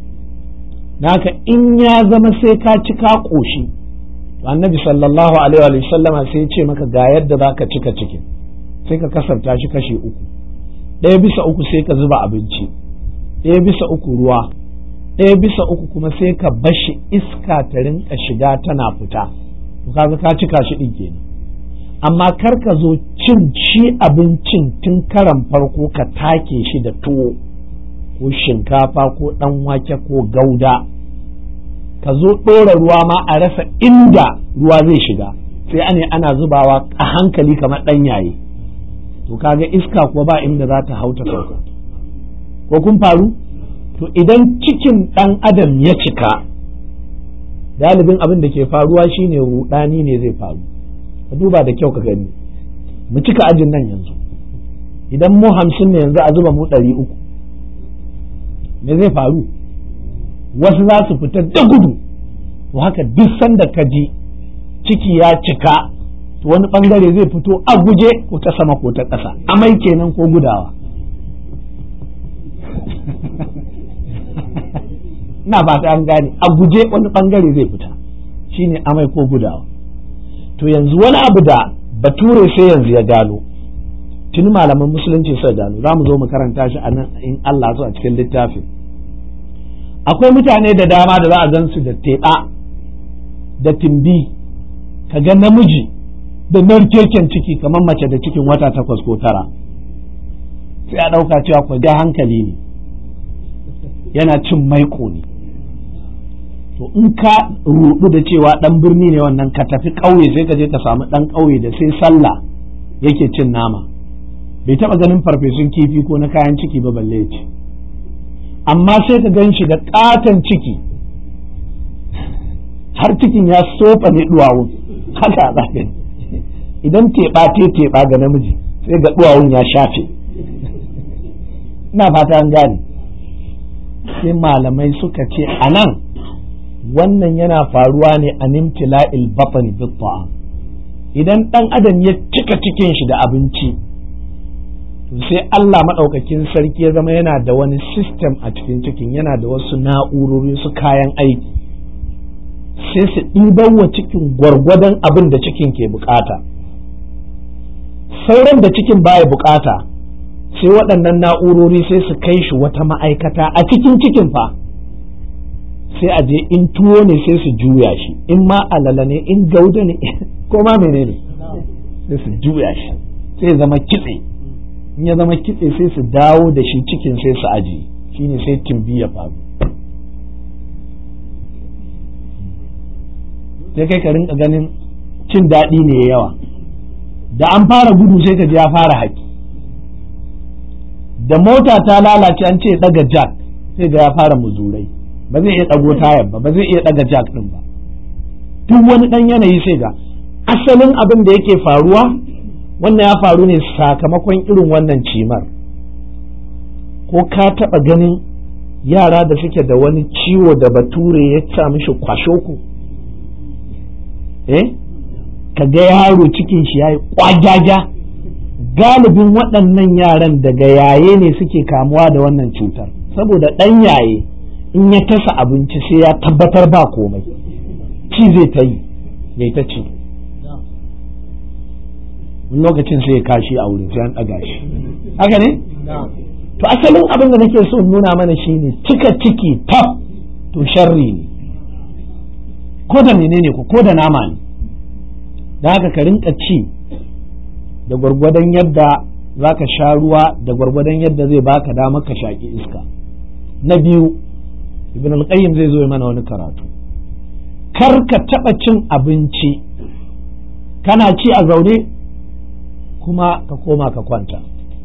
[SPEAKER 1] naka in ya zama sai ka cika ƙoshi annabi sallallahu alaihi wa sallama sai ce maka ga yadda za ka cika cikin sai ka kasarta shi kashe uku ɗaya bisa uku sai ka zuba abinci ɗaya bisa uku ruwa ɗaya bisa uku kuma sai ka bashi iska ta rinka shiga tana fita to kaga ka cika shi ɗin kenan amma kar ka zo cin shi abincin tun karan farko ka take shi da tuwo ko shinkafa ko ɗan wake ko gauda ka zo ɗora ruwa ma a rasa inda ruwa zai shiga sai ane ana zubawa a hankali kamar ɗan yaye to kaga iska kuwa ba inda za ta hauta sauka ko kun faru to idan cikin ɗan adam ya cika galibin abin da ke faruwa shine rudani ne zai faru ka duba da kyau ka gani mu cika ajin nan yanzu idan mu hamsin ne yanzu a zuba mu ɗari uku me zai faru wasu za su fita da gudu to haka duk sanda ka ji ciki ya cika to wani bangare zai fito a guje ko ta sama ko ta ƙasa amai kenan ko gudawa ina fata an gane a guje wani bangare zai fita shine amai ko gudawa to yanzu wani abu da bature sai yanzu ya gano tuni malaman musulunci suka gano za mu zo mu karanta shi a nan in Allah so a cikin littafin akwai mutane da dama da za a gan su da teɓa da timbi kaga namiji da narkeken ciki kamar mace da cikin wata takwas ko tara sai a ɗauka cewa ku ga hankali ne yana cin maiko ne to in ka rudu da cewa ɗan birni ne wannan ka tafi ƙauye sai ka je ka samu ɗan ƙauye da sai sallah yake cin nama bai taɓa ganin farfesun kifi ko na kayan ciki ba balle ce amma sai ka gan shi da ƙaton ciki har cikin ya sofa ne duwawun haka a tsakin idan teɓa te teɓa ga namiji sai ga duwawun ya shafe ina fata an gane sai malamai suka ce a nan wannan yana faruwa ne a nimtila'il bafani bitta'am idan ɗan adam ya cika cikin shi da abinci to sai Allah maɗaukakin sarki ya zama yana da wani system a cikin cikin yana da wasu na'urori su kayan aiki sai su ɗiban wa cikin gwargwadon abin da cikin ke bukata sauran da cikin baya bukata sai waɗannan na'urori sai su kai shi wata ma'aikata a cikin cikin fa sai a je in tuwo ne sai su juya shi in ma alala ne in gauda ne ko ma menene sai su juya shi sai zama kitse in ya zama kitse sai su dawo da shi cikin sai su aji shine sai timbi ya faru sai kai ka rinka ganin cin daɗi ne yawa da an fara gudu sai ka ji ya fara haƙi da mota ta lalace an ce ɗaga jack sai ga ya fara muzurai ba zai iya ɗago tayar ba ba zai iya ɗaga jack ɗin ba duk wani ɗan yanayi sai ga asalin abin da yake faruwa wannan ya faru ne sakamakon irin wannan cimar ko ka taɓa ganin yara da suke da wani ciwo da bature ya sa mishi kwashoku eh ka ga yaro cikin shi ya yi ƙwajaja galibin waɗannan yaran daga yaye ne suke kamuwa da wannan cutar saboda ɗan yaye in ya tasa abinci sai ya tabbatar ba komai ci zai ta yi mai ta ci lokacin sai ya kashi a wurin sai an ɗaga shi haka ne to asalin abin da nake so nuna mana shine cika ciki taf to sharri ne ko da menene ko ko da nama ne da haka ka rinka ci da gwargwadon yadda za ka sha ruwa da gwargwadon yadda zai baka damar ka shaƙi iska na biyu ibn al-qayyim zai zo mana wani karatu kar ka taɓa cin abinci kana ci a zaune kuma ka koma ka kwanta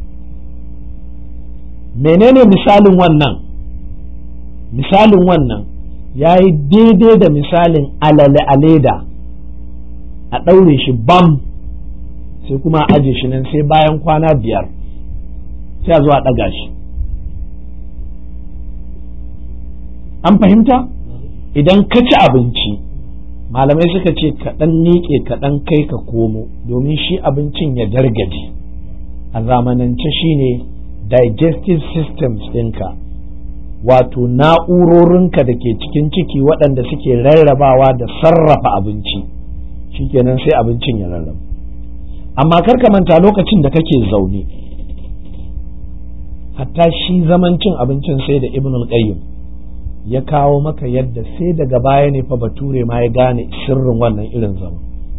[SPEAKER 1] menene misalin wannan misalin wannan ya yi daidai da misalin alale a leda a ɗaure shi bam sai kuma a aje shi nan sai bayan kwana biyar sai a zo a ɗaga shi an fahimta idan ka ci abinci malamai suka ce kaɗan niƙe kaɗan kai ka komo domin shi abincin ya dargaje a zamanance shine digestive systems ɗinka wato na'urorinka da ke cikin ciki waɗanda suke rarrabawa da sarrafa abinci shikenan sai abincin ya rarraba amma kar ka manta lokacin da kake zaune hatta shi zaman cin abincin sai da ibn al-qayyim ya kawo maka yadda sai daga baya ne fa bature ma ya gane sirrin wannan irin zaman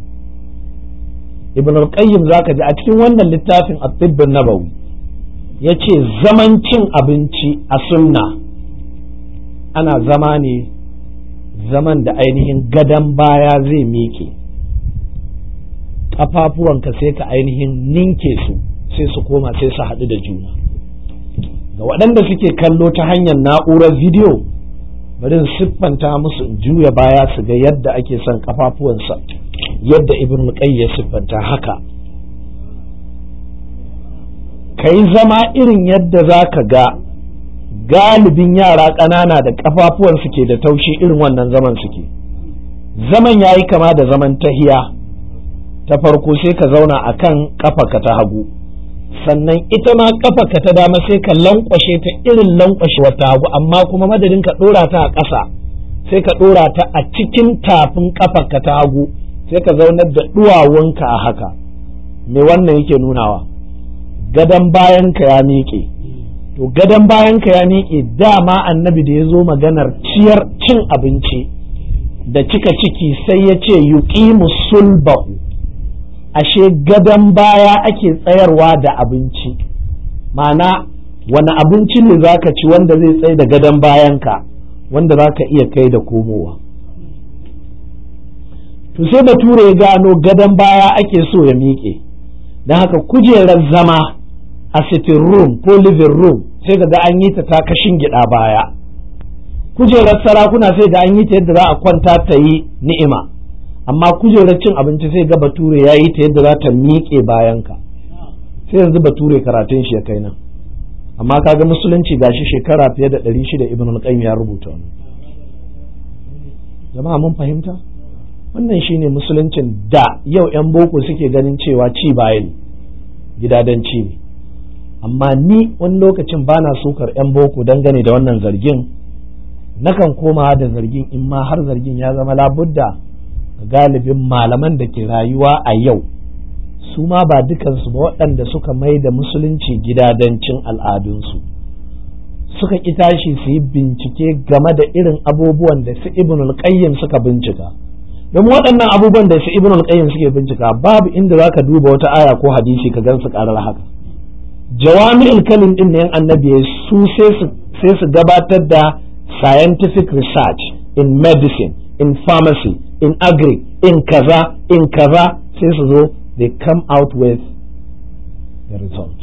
[SPEAKER 1] ibn al-qayyim zaka ji a cikin wannan littafin at-tibb nabawi yace zaman cin abinci a sunna ana zama ne zaman da ainihin gadon baya zai miƙe ƙafafuwanka sai ka ainihin ninke su sai su koma sai su haɗu da juna ga waɗanda suke kallo ta hanyar na'urar bidiyo bari siffanta musu in juya baya su ga yadda ake son ƙafafuwansa yadda ibn ya siffanta haka ka yi zama irin yadda za ka ga galibin yara ƙanana da ƙafafuwan suke da taushi irin wannan zaman suke zaman ya yi kama da zaman tahiya ta farko sai ka zauna a kan ƙafaka ta hagu sannan ita ma kafarka ta dama sai ka lankwashe ta irin lankwashe wata hagu amma kuma madadin ka ɗora ta a ƙasa sai ka ɗora ta a cikin tafin kafarka ta hagu sai ka zaunar da duwawunka a haka me wannan yake nunawa gadon bayanka ya miƙe to gadon bayanka ya miƙe dama annabi da ya zo maganar ciyar cin abinci da cika ciki sai ya ce yuqimu sulbahu ashe gadon baya ake tsayarwa da abinci ma'ana wani abinci ne za ka ci wanda zai tsaye da gadon bayanka wanda za ka iya kai da komowa to sai bature ya gano gadon baya ake so ya miƙe don haka kujerar zama a sitting room ko living room sai ga an yi ta ta kashin gida baya kujerar sarakuna sai ga an yi ta yadda za a kwanta ta yi ni'ima amma kujerar cin abinci sai ga bature ya yi ta yadda za ta miƙe bayanka sai yanzu bature karatun shi ya kai nan amma kaga musulunci gashi shekara fiye da ɗari shida ibn al ya rubuta wani jama'a mun fahimta wannan shine musuluncin da yau 'yan boko suke ganin cewa ci baya ne gidadanci ne amma ni wani lokacin bana sukar 'yan boko dangane da wannan zargin nakan koma da zargin in ma har zargin ya zama labudda galibin malaman da ke rayuwa a yau su ma ba dukansu ba waɗanda suka mai da musulunci gidadancin al'adunsu suka ƙi tashi su yi bincike game da irin abubuwan da su ibn qayyim suka bincika don waɗannan abubuwan da su ibn qayyim suke bincika babu inda za ka duba wata aya ko hadisi ka gan su ƙarar haka jawami'ul kalim din ne annabi su sai su gabatar da scientific research in medicine in pharmacy in agri in kaza in kaza sai su zo they come out with the result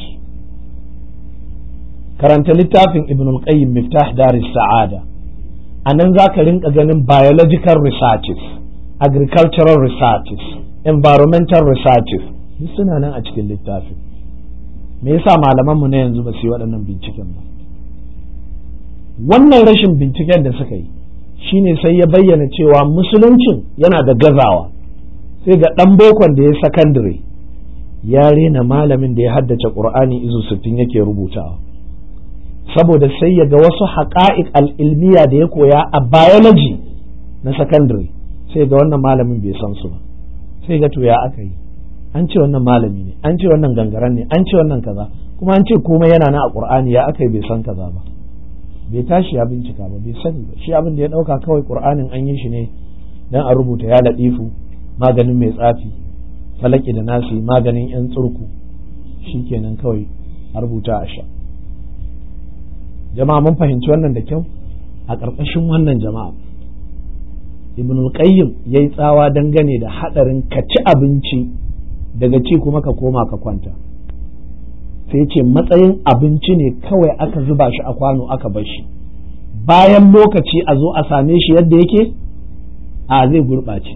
[SPEAKER 1] karanta littafin ibn al-qayyim miftah daris sa'ada a nan za ka rinka ganin biological researches agricultural researches environmental researches duk suna nan a cikin littafin me yasa malamanmu na yanzu ba su yi waɗannan binciken ba wannan rashin binciken da suka yi shine sai ya bayyana cewa musuluncin yana da gazawa sai ga ɗan bokon da ya sakandare ya rena malamin da ya haddace ƙur'ani izu sittin yake rubutawa saboda sai ya ga wasu haƙa'iq al'ilmiya da ya koya a biology na sakandare sai ga wannan malamin bai san su ba sai ga to ya aka yi an ce wannan malami ne an ce wannan gangaren ne an ce wannan kaza kuma an ce komai yana na a ƙur'ani ya aka yi bai san kaza ba bai tashi ya bincika ba bai sani ba shi abin da ya ɗauka kawai ƙur'anin an yi shi ne dan a rubuta ya laɗifu maganin mai tsafi falaki da nasi maganin yan tsurku kenan kawai a rubuta a sha jama'a mun fahimci wannan da kyau a ƙarƙashin wannan jama'a ibn al-qayyim yayi tsawa dangane da hadarin ka ci abinci daga ci kuma ka koma ka kwanta sai ce matsayin abinci ne kawai aka zuba shi a kwano aka bar shi bayan lokaci a zo a same shi yadda yake a zai gurɓace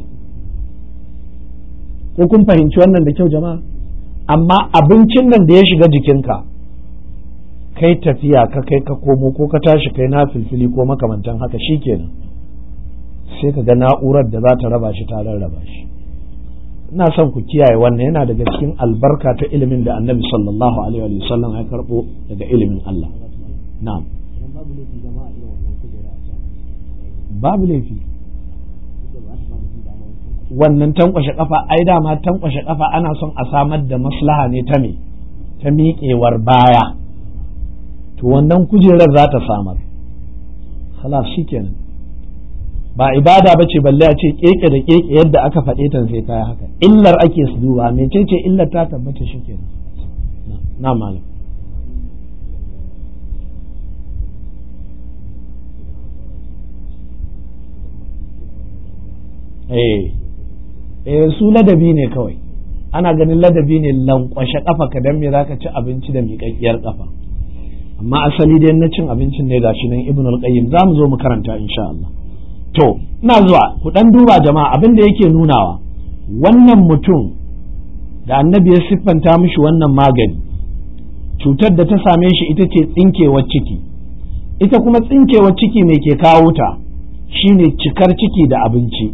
[SPEAKER 1] ko kun fahimci wannan da kyau jama'a amma abincin nan da ya shiga jikinka kai tafiya ka kai ka komo ko ka tashi kai na filfili ko makamantan haka shikenan sai ka ga na'urar da za ta raba shi ta rarraba shi ina son ku kiyaye wannan yana daga cikin albarka ta ilimin da annabi sallallahu alaihi wa sallam ya karbo daga ilimin Allah na'am babu laifi wannan tankwashe kafa ai dama tankwashe kafa ana son a samar da maslaha ne ta me ta miƙewar baya to wannan kujerar za ta samar khalas shikenan ba ibada ba ce balle a ce keke da keke yadda aka faɗe ta sai kaya haka illar ake su duba mecece illar ta tabbata shikenan na malam eh eh su ladabi ne kawai ana ganin ladabi ne lankwashe kafa ka dan me zaka ci abinci da miƙaƙƙiyar kafa amma asali dai na cin abincin ne gashi nan ibn al-qayyim za mu zo mu karanta insha Allah to ina zuwa ku dan duba jama'a abin da yake nunawa wannan mutum da annabi ya siffanta mishi wannan magani cutar da ta same shi ita ce tsinkewar ciki ita kuma tsinkewar ciki mai ke kawo ta shine cikar ciki da abinci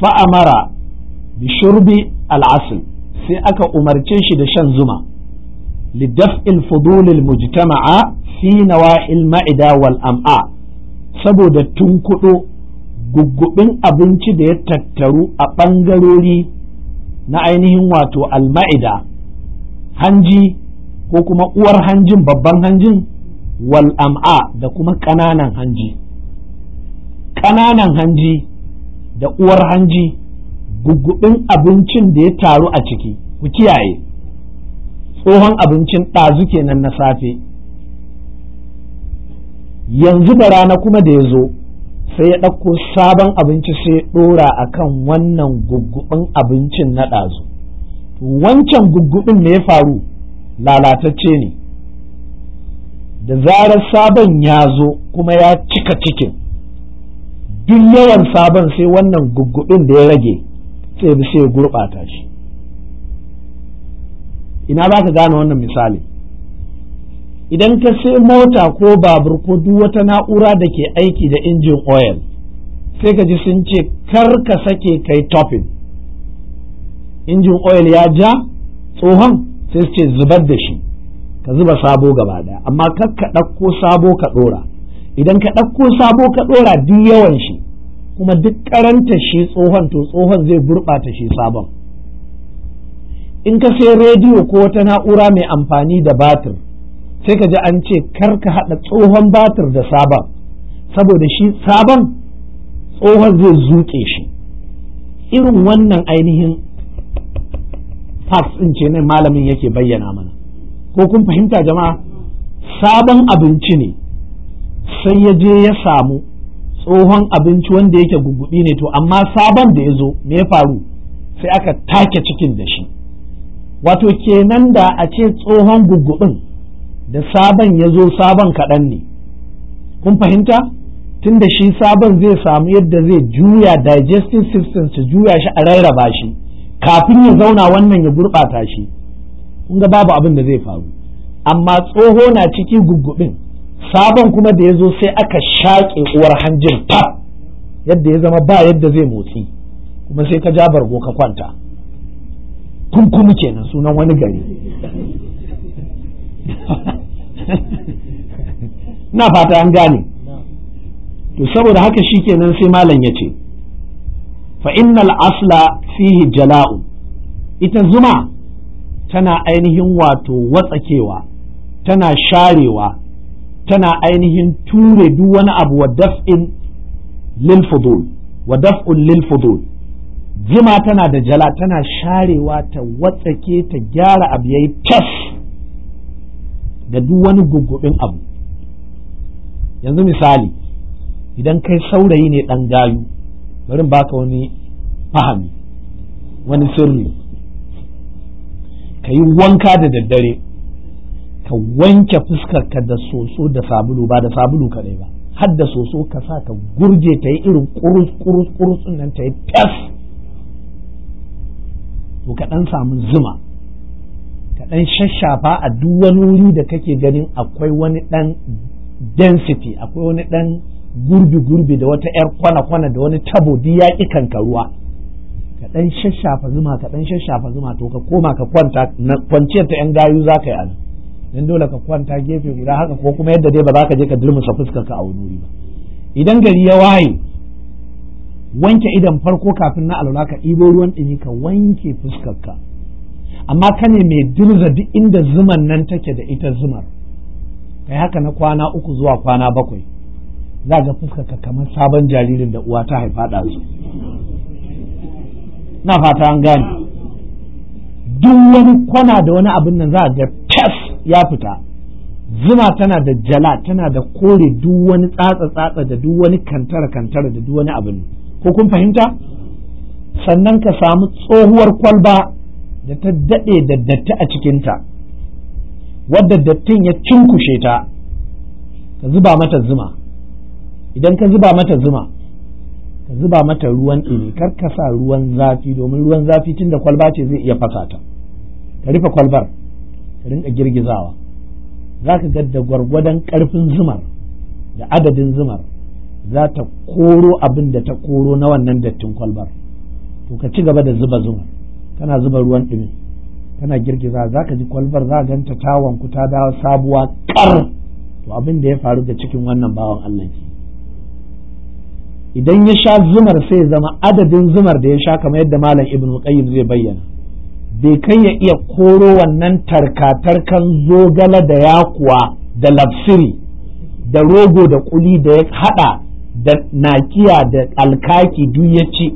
[SPEAKER 1] fa'amara bi shurbi al'asl sai aka umarce shi da shan zuma lidaf'il fudulil mujtama'a fi nawa'il ma'ida wal am'a saboda tunkuɗo guggubin abinci da ya tattaru a ɓangarori na ainihin wato alma'ida hanji ko kuma uwar hanjin babban hanjin wal am'a da kuma ƙananan hanji ƙananan hanji da uwar hanji guggubin abincin da ya taru a ciki ku kiyaye tsohon abincin ɗazu kenan na safe yanzu da rana kuma da ya zo sai ya ɗauko sabon abinci sai ya ɗora a kan wannan guggubin abincin na ɗazu wancan guggubin me ya faru lalatacce ne da zarar sabon ya zo kuma ya cika cikin duk yawan sabon sai wannan guggubin da ya rage sai bi sai ya gurɓata shi ina za ka gane wannan misali idan ka sai mota ko babur ko duk wata na'ura da ke aiki da injin oil sai ka ji sun ce kar ka sake kai topping injin oil ya ja tsohon sai su ce zubar da shi ka zuba sabo gaba daya amma kar ka ɗauko sabo ka ɗora idan ka ɗauko sabo ka ɗora duk yawan shi kuma duk karanta shi tsohon to tsohon zai gurɓata shi sabon in ka sai rediyo ko wata na'ura mai amfani da batir sai ka ji an ce kar ka haɗa tsohon batir da sabon saboda shi sabon tsohon zai zuƙe shi irin wannan ainihin facts ɗin ce nan malamin yake bayyana mana ko kun fahimta jama'a sabon abinci ne sai ya je ya samu tsohon abinci wanda yake gugubi ne to amma sabon da ya zo me ya faru sai aka take cikin da shi wato kenan da a ce tsohon gugubin da sabon ya zo sabon kaɗan ne kun fahimta tun da shi sabon zai samu yadda zai juya digestive system su juya shi a rarraba shi kafin ya zauna wannan ya gurɓata shi kun ga babu abin da zai faru amma tsoho na ciki gugubin sabon kuma da ya zo sai aka shaƙe uwar hanjin fab yadda ya zama ba yadda zai motsi kuma sai ka ja bargo ka kwanta kunkumi kenan sunan wani gari na fata an gane to saboda haka shi kenan sai malam ya ce fa innal asla fihi jala'u ita zuma tana ainihin wato watsakewa tana sharewa tana ainihin ture duk wani abu wa daf'in lil fudul wa daf'un lil fudul zuma tana da jala tana sharewa ta watsake ta gyara abu yayi tas da duk wani gugubin abu yanzu misali idan kai saurayi ne dan gayu bari baka wani fahami wani sirri ka yi wanka da daddare ka wanke fuskarka da soso da sabulu ba da sabulu kadai ba har da soso ka sa ka gurje ta yi irin kurus kurus kurus nan ta yi fes to ka dan samu zuma ka dan shashafa a duk wani wuri da kake ganin akwai wani dan density akwai wani dan gurbi gurbi da wata yar kwana kwana da wani tabo duk ya ki kankaruwa ka dan shashafa zuma ka dan shashafa zuma to ka koma ka kwanta kwanciyar ta yan gayu za ka yi anan dan dole ka kwanta gefe guda haka ko kuma yadda dai ba za ka je ka durmusa fuskar ka a wani ba idan gari ya waye wanke idan farko kafin na alwala ka ɗibo ruwan ɗumi ka wanke fuskar ka amma ka ne mai dirza duk inda zuman nan take da ita zumar kai haka na kwana uku zuwa kwana bakwai za ga fuskar ka kamar sabon jaririn da uwa ta haifa ɗazu na fata an gane duk wani kwana da wani abin nan za ga tas ya fita zuma tana da jala tana da kore duk wani tsatsa tsatsa da duk wani kantara kantara da duk wani abin ko kun fahimta sannan ka samu tsohuwar kwalba da ta daɗe da datti a cikinta wadda dattin ya cinkushe ta ka zuba mata zuma idan ka zuba mata zuma ka zuba mata ruwan ɗumi kar ka sa ruwan zafi domin ruwan zafi tunda kwalba ce zai iya fasa ta ka rufe kwalbar ka rinka girgizawa za ka ga da gwargwadon ƙarfin zumar da adadin zumar za ta koro abin da ta koro na wannan dattin kwalbar to ka ci gaba da zuba zumar kana zuba ruwan ɗumi tana girgiza za ka ji kwalbar za ganta tawon ku ta dawo sabuwa kar to abin da ya faru da cikin wannan bawan Allah ke idan ya sha zumar sai zama adadin zumar da ya sha kamar yadda malam ibn qayyim zai bayyana bai kai ya iya koro wannan tarkatarkan zogala da yakuwa da lafsiri da rogo da kuli da ya hada da nakiya da alkaki duk ya ci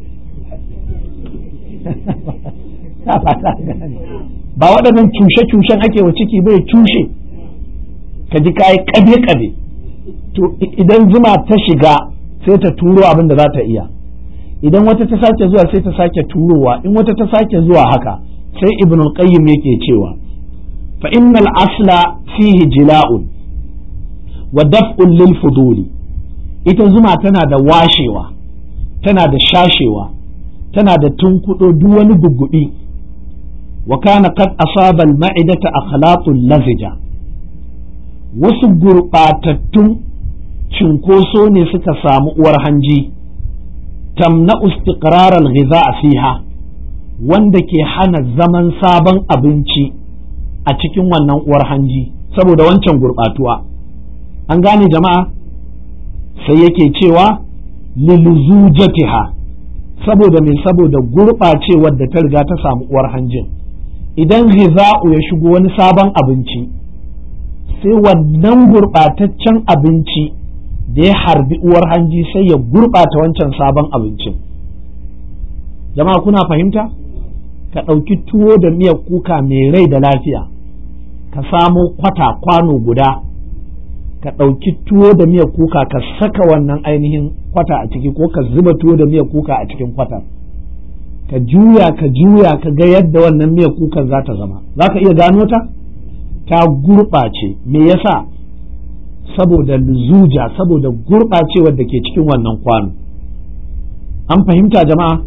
[SPEAKER 1] ba waɗannan cushe-cushen ake wa ciki bai cushe ka ji kayi ƙabe-ƙabe to idan zuma ta shiga sai ta turo abin da za ta iya idan wata ta sake zuwa sai ta sake turowa in wata ta sake zuwa haka sai ibn al-qayyim yake cewa fa innal asla fihi jila'un wa daf'un lil fuduli ita zuma tana da washewa tana da shashewa tana da tunkudo duk wani gugguɗi wa kana qad asaba al-ma'idata akhlaqul lazija wasu gurɓatattun cinkoso ne suka samu uwar hanji tamna istiqrar al-ghiza fiha wanda ke hana zaman sabon abinci a cikin wannan uwar hanji saboda wancan gurɓatuwa an gane jama'a sai yake cewa lilzujatiha saboda mai saboda gurɓacewar da ta riga ta samu uwar hanjin idan ghiza'u ya shigo wani sabon abinci sai wannan gurɓataccen abinci da ya harbi uwar hanji sai ya gurɓata wancan sabon abincin jama'a kuna fahimta ka ɗauki tuwo da miyar kuka mai rai da lafiya ka samo kwata kwano guda ka ɗauki tuwo da miyar kuka ka saka wannan ainihin kwata a ciki ko ka zuba tuwo da miyar kuka a cikin kwata ka juya ka juya ka ga yadda wannan miyar kukan za ta zama za ka iya gano ta ta gurɓace me yasa saboda luzuja saboda gurɓacewar da ke cikin wannan kwano an fahimta jama'a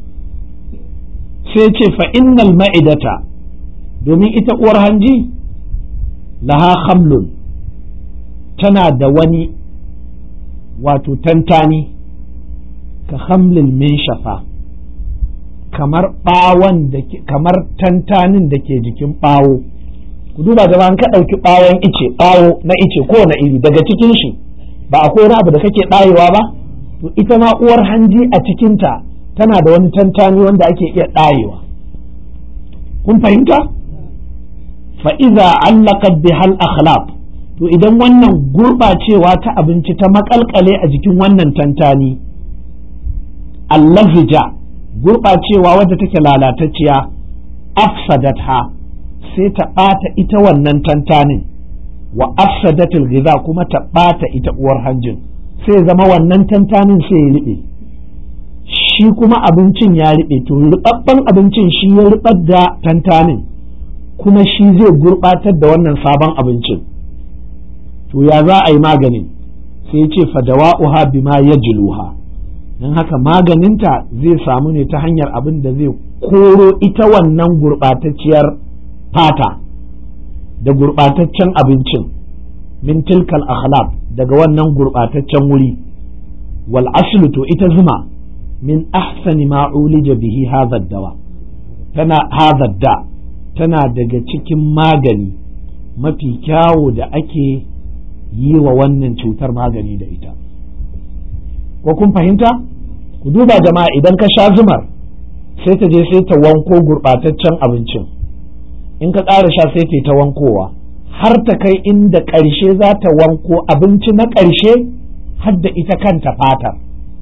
[SPEAKER 1] sai ce fa innal ma'idata domin ita uwar hanji laha khamlun tana da wani wato tantani ka hamlin min shafa kamar ɓawon da kamar tantanin da ke jikin ɓawo ku duba jama'a an ka ɗauki ɓawon ice ɓawo na ice ko na iri daga cikin shi ba akwai wani abu da kake ɗayewa ba to ita ma uwar hanji a cikinta tana da wani tantani wanda ake iya ɗayewa kun fahimta fa'iza allaqat bihal akhlaq to idan wannan gurɓacewa ta abinci ta makalkale a jikin wannan tantani allazija gurɓacewa wadda take lalatacciya afsadatha sai ta ɓata ita wannan tantanin wa afsadatul ghiza kuma ta ɓata ita uwar hanjin sai zama wannan tantanin sai ya riɓe shi kuma abincin ya riɓe to riɓaɓɓen abincin shi ya riɓar da tantanin kuma shi zai gurɓatar da wannan sabon abincin to ya za a yi maganin sai ya ce fadawa'uha bima yajluha don haka maganinta zai samu ne ta hanyar abin da zai koro ita wannan gurɓatacciyar fata da gurɓataccen abincin min tilkal akhlaq daga wannan gurɓataccen wuri wal aslu to ita zuma min ahsani ma ulija bihi hadha dawa tana hadha da tana daga cikin magani mafi kyawo da ake yi wa wannan cutar magani da ita ko kun fahimta ku duba jama'a idan ka sha zumar sai ta je sai ta wanko gurɓataccen abincin in ka ƙara sha sai ta ta wankowa har ta kai inda ƙarshe za ta wanko abinci na ƙarshe har da ita kanta fatar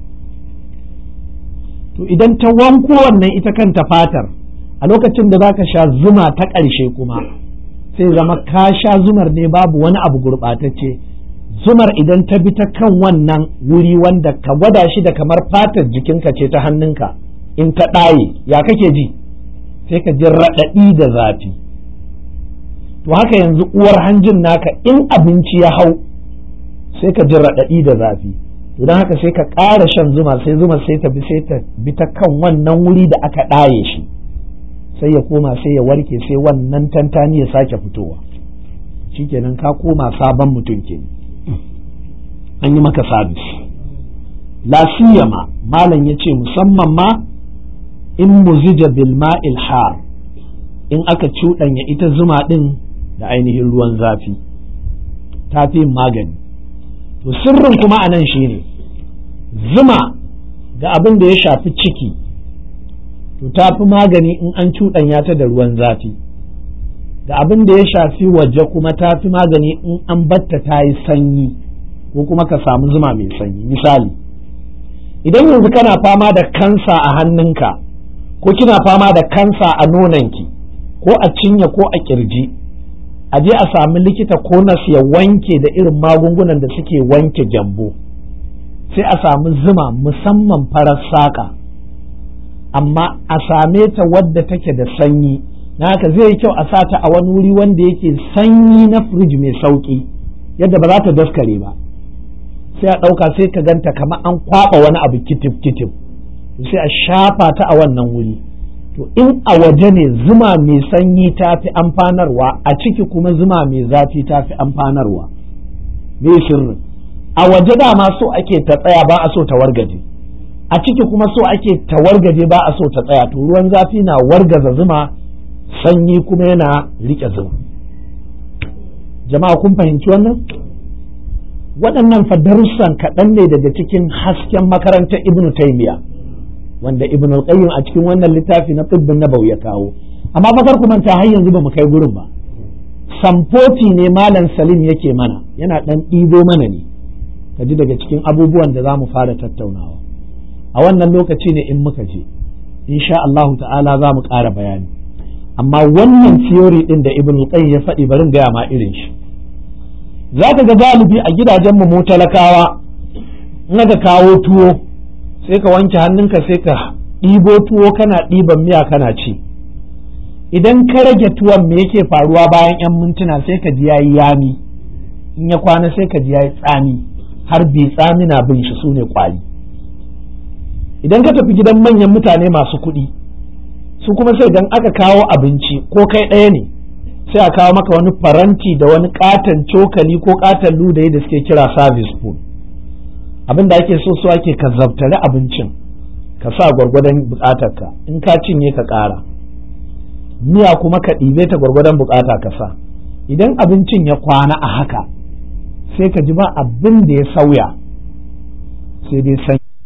[SPEAKER 1] to idan ta wanko wannan ita kanta fatar a lokacin da za ka sha zuma ta ƙarshe kuma sai zama ka sha zumar ne babu wani abu gurɓatacce zumar idan ta bi ta kan wannan wuri wanda ka gwada shi da kamar fatar jikinka ce ta hannunka in ka ɗaye ya kake ji sai ka ji raɗaɗi da zafi to haka yanzu uwar hanjin naka in abinci ya hau sai ka ji raɗaɗi da zafi to don haka sai ka ƙara shan zuma sai zuma sai ta bi sai ta bi ta kan wannan wuri da aka ɗaye shi sai ya koma sai ya warke sai wannan tantani ya sake fitowa shikenan ka koma sabon mutum kenan an yi maka sabis la siyama malam ya ce musamman ma in muzija bil ma'il har in aka cuɗanya ita zuma ɗin da ainihin ruwan zafi ta fi magani to sirrin kuma a nan shine zuma ga abin da ya shafi ciki to ta fi magani in an cuɗanya ta da ruwan zafi ga abin da ya shafi waje kuma ta fi magani in an batta ta yi sanyi ko kuma ka samu zuma mai sanyi misali idan yanzu kana fama da kansa a hannunka ko kina fama da kansa a nonanki ko a cinye ko a kirji a je a sami likita ko nas ya wanke da irin magungunan da suke wanke gyambo sai a sami zuma musamman farar saƙa amma a same ta wadda take da sanyi na haka zai yi kyau a sata a wani wuri wanda yake sanyi na firij mai sauƙi yadda ba za ta daskare ba sai a ɗauka sai ka ganta kamar an kwaɓa wani abu kitif kitif sai a shafa ta a wannan wuri to in a waje ne zuma mai sanyi ta fi amfanarwa a ciki kuma zuma mai zafi ta fi amfanarwa me sirrin a waje dama so ake ta tsaya ba a so ta wargaje a ciki kuma so ake ta wargaje ba a so ta tsaya to ruwan zafi na wargaza zuma sanyi kuma yana rike zuma jama'a kun fahimci wannan waɗannan fa darussan kaɗan ne daga cikin hasken makarantar ibnu taymiya wanda ibnu al-qayyim a cikin wannan littafi na tibbin nabawi ya kawo amma fa kar ku manta har yanzu ba mu kai gurin ba samfoti ne malam salim yake mana yana ɗan ɗibo mana ne ka ji daga cikin abubuwan da za mu fara tattaunawa a wannan lokaci ne in muka je insha Allahu ta'ala za mu ƙara bayani amma wannan theory ɗin da ibn qayyim ya faɗi barin gaya ma irin shi za ka ga galibi a gidajen mu talakawa in aka kawo tuwo sai ka wanke hannunka sai ka ɗibo tuwo kana ɗiban miya kana ci idan ka rage tuwon me yake faruwa bayan 'yan mintuna sai ka ji yayi yami in ya kwana sai ka ji yayi tsami har bai tsami na bin shi sune kwali idan ka tafi gidan manyan mutane masu kuɗi su kuma sai idan aka kawo abinci ko kai ɗaya ne sai a kawo maka wani faranti da wani katon cokali ko katon ludayi da suke kira service spoon abin da ake so so ake ka zabtare abincin ka sa gwargwadon bukatarka in ka cinye ka ƙara miya kuma ka ɗibe ta gwargwadon bukata ka sa idan abincin ya kwana a haka sai ka ji ba abin da ya sauya sai dai san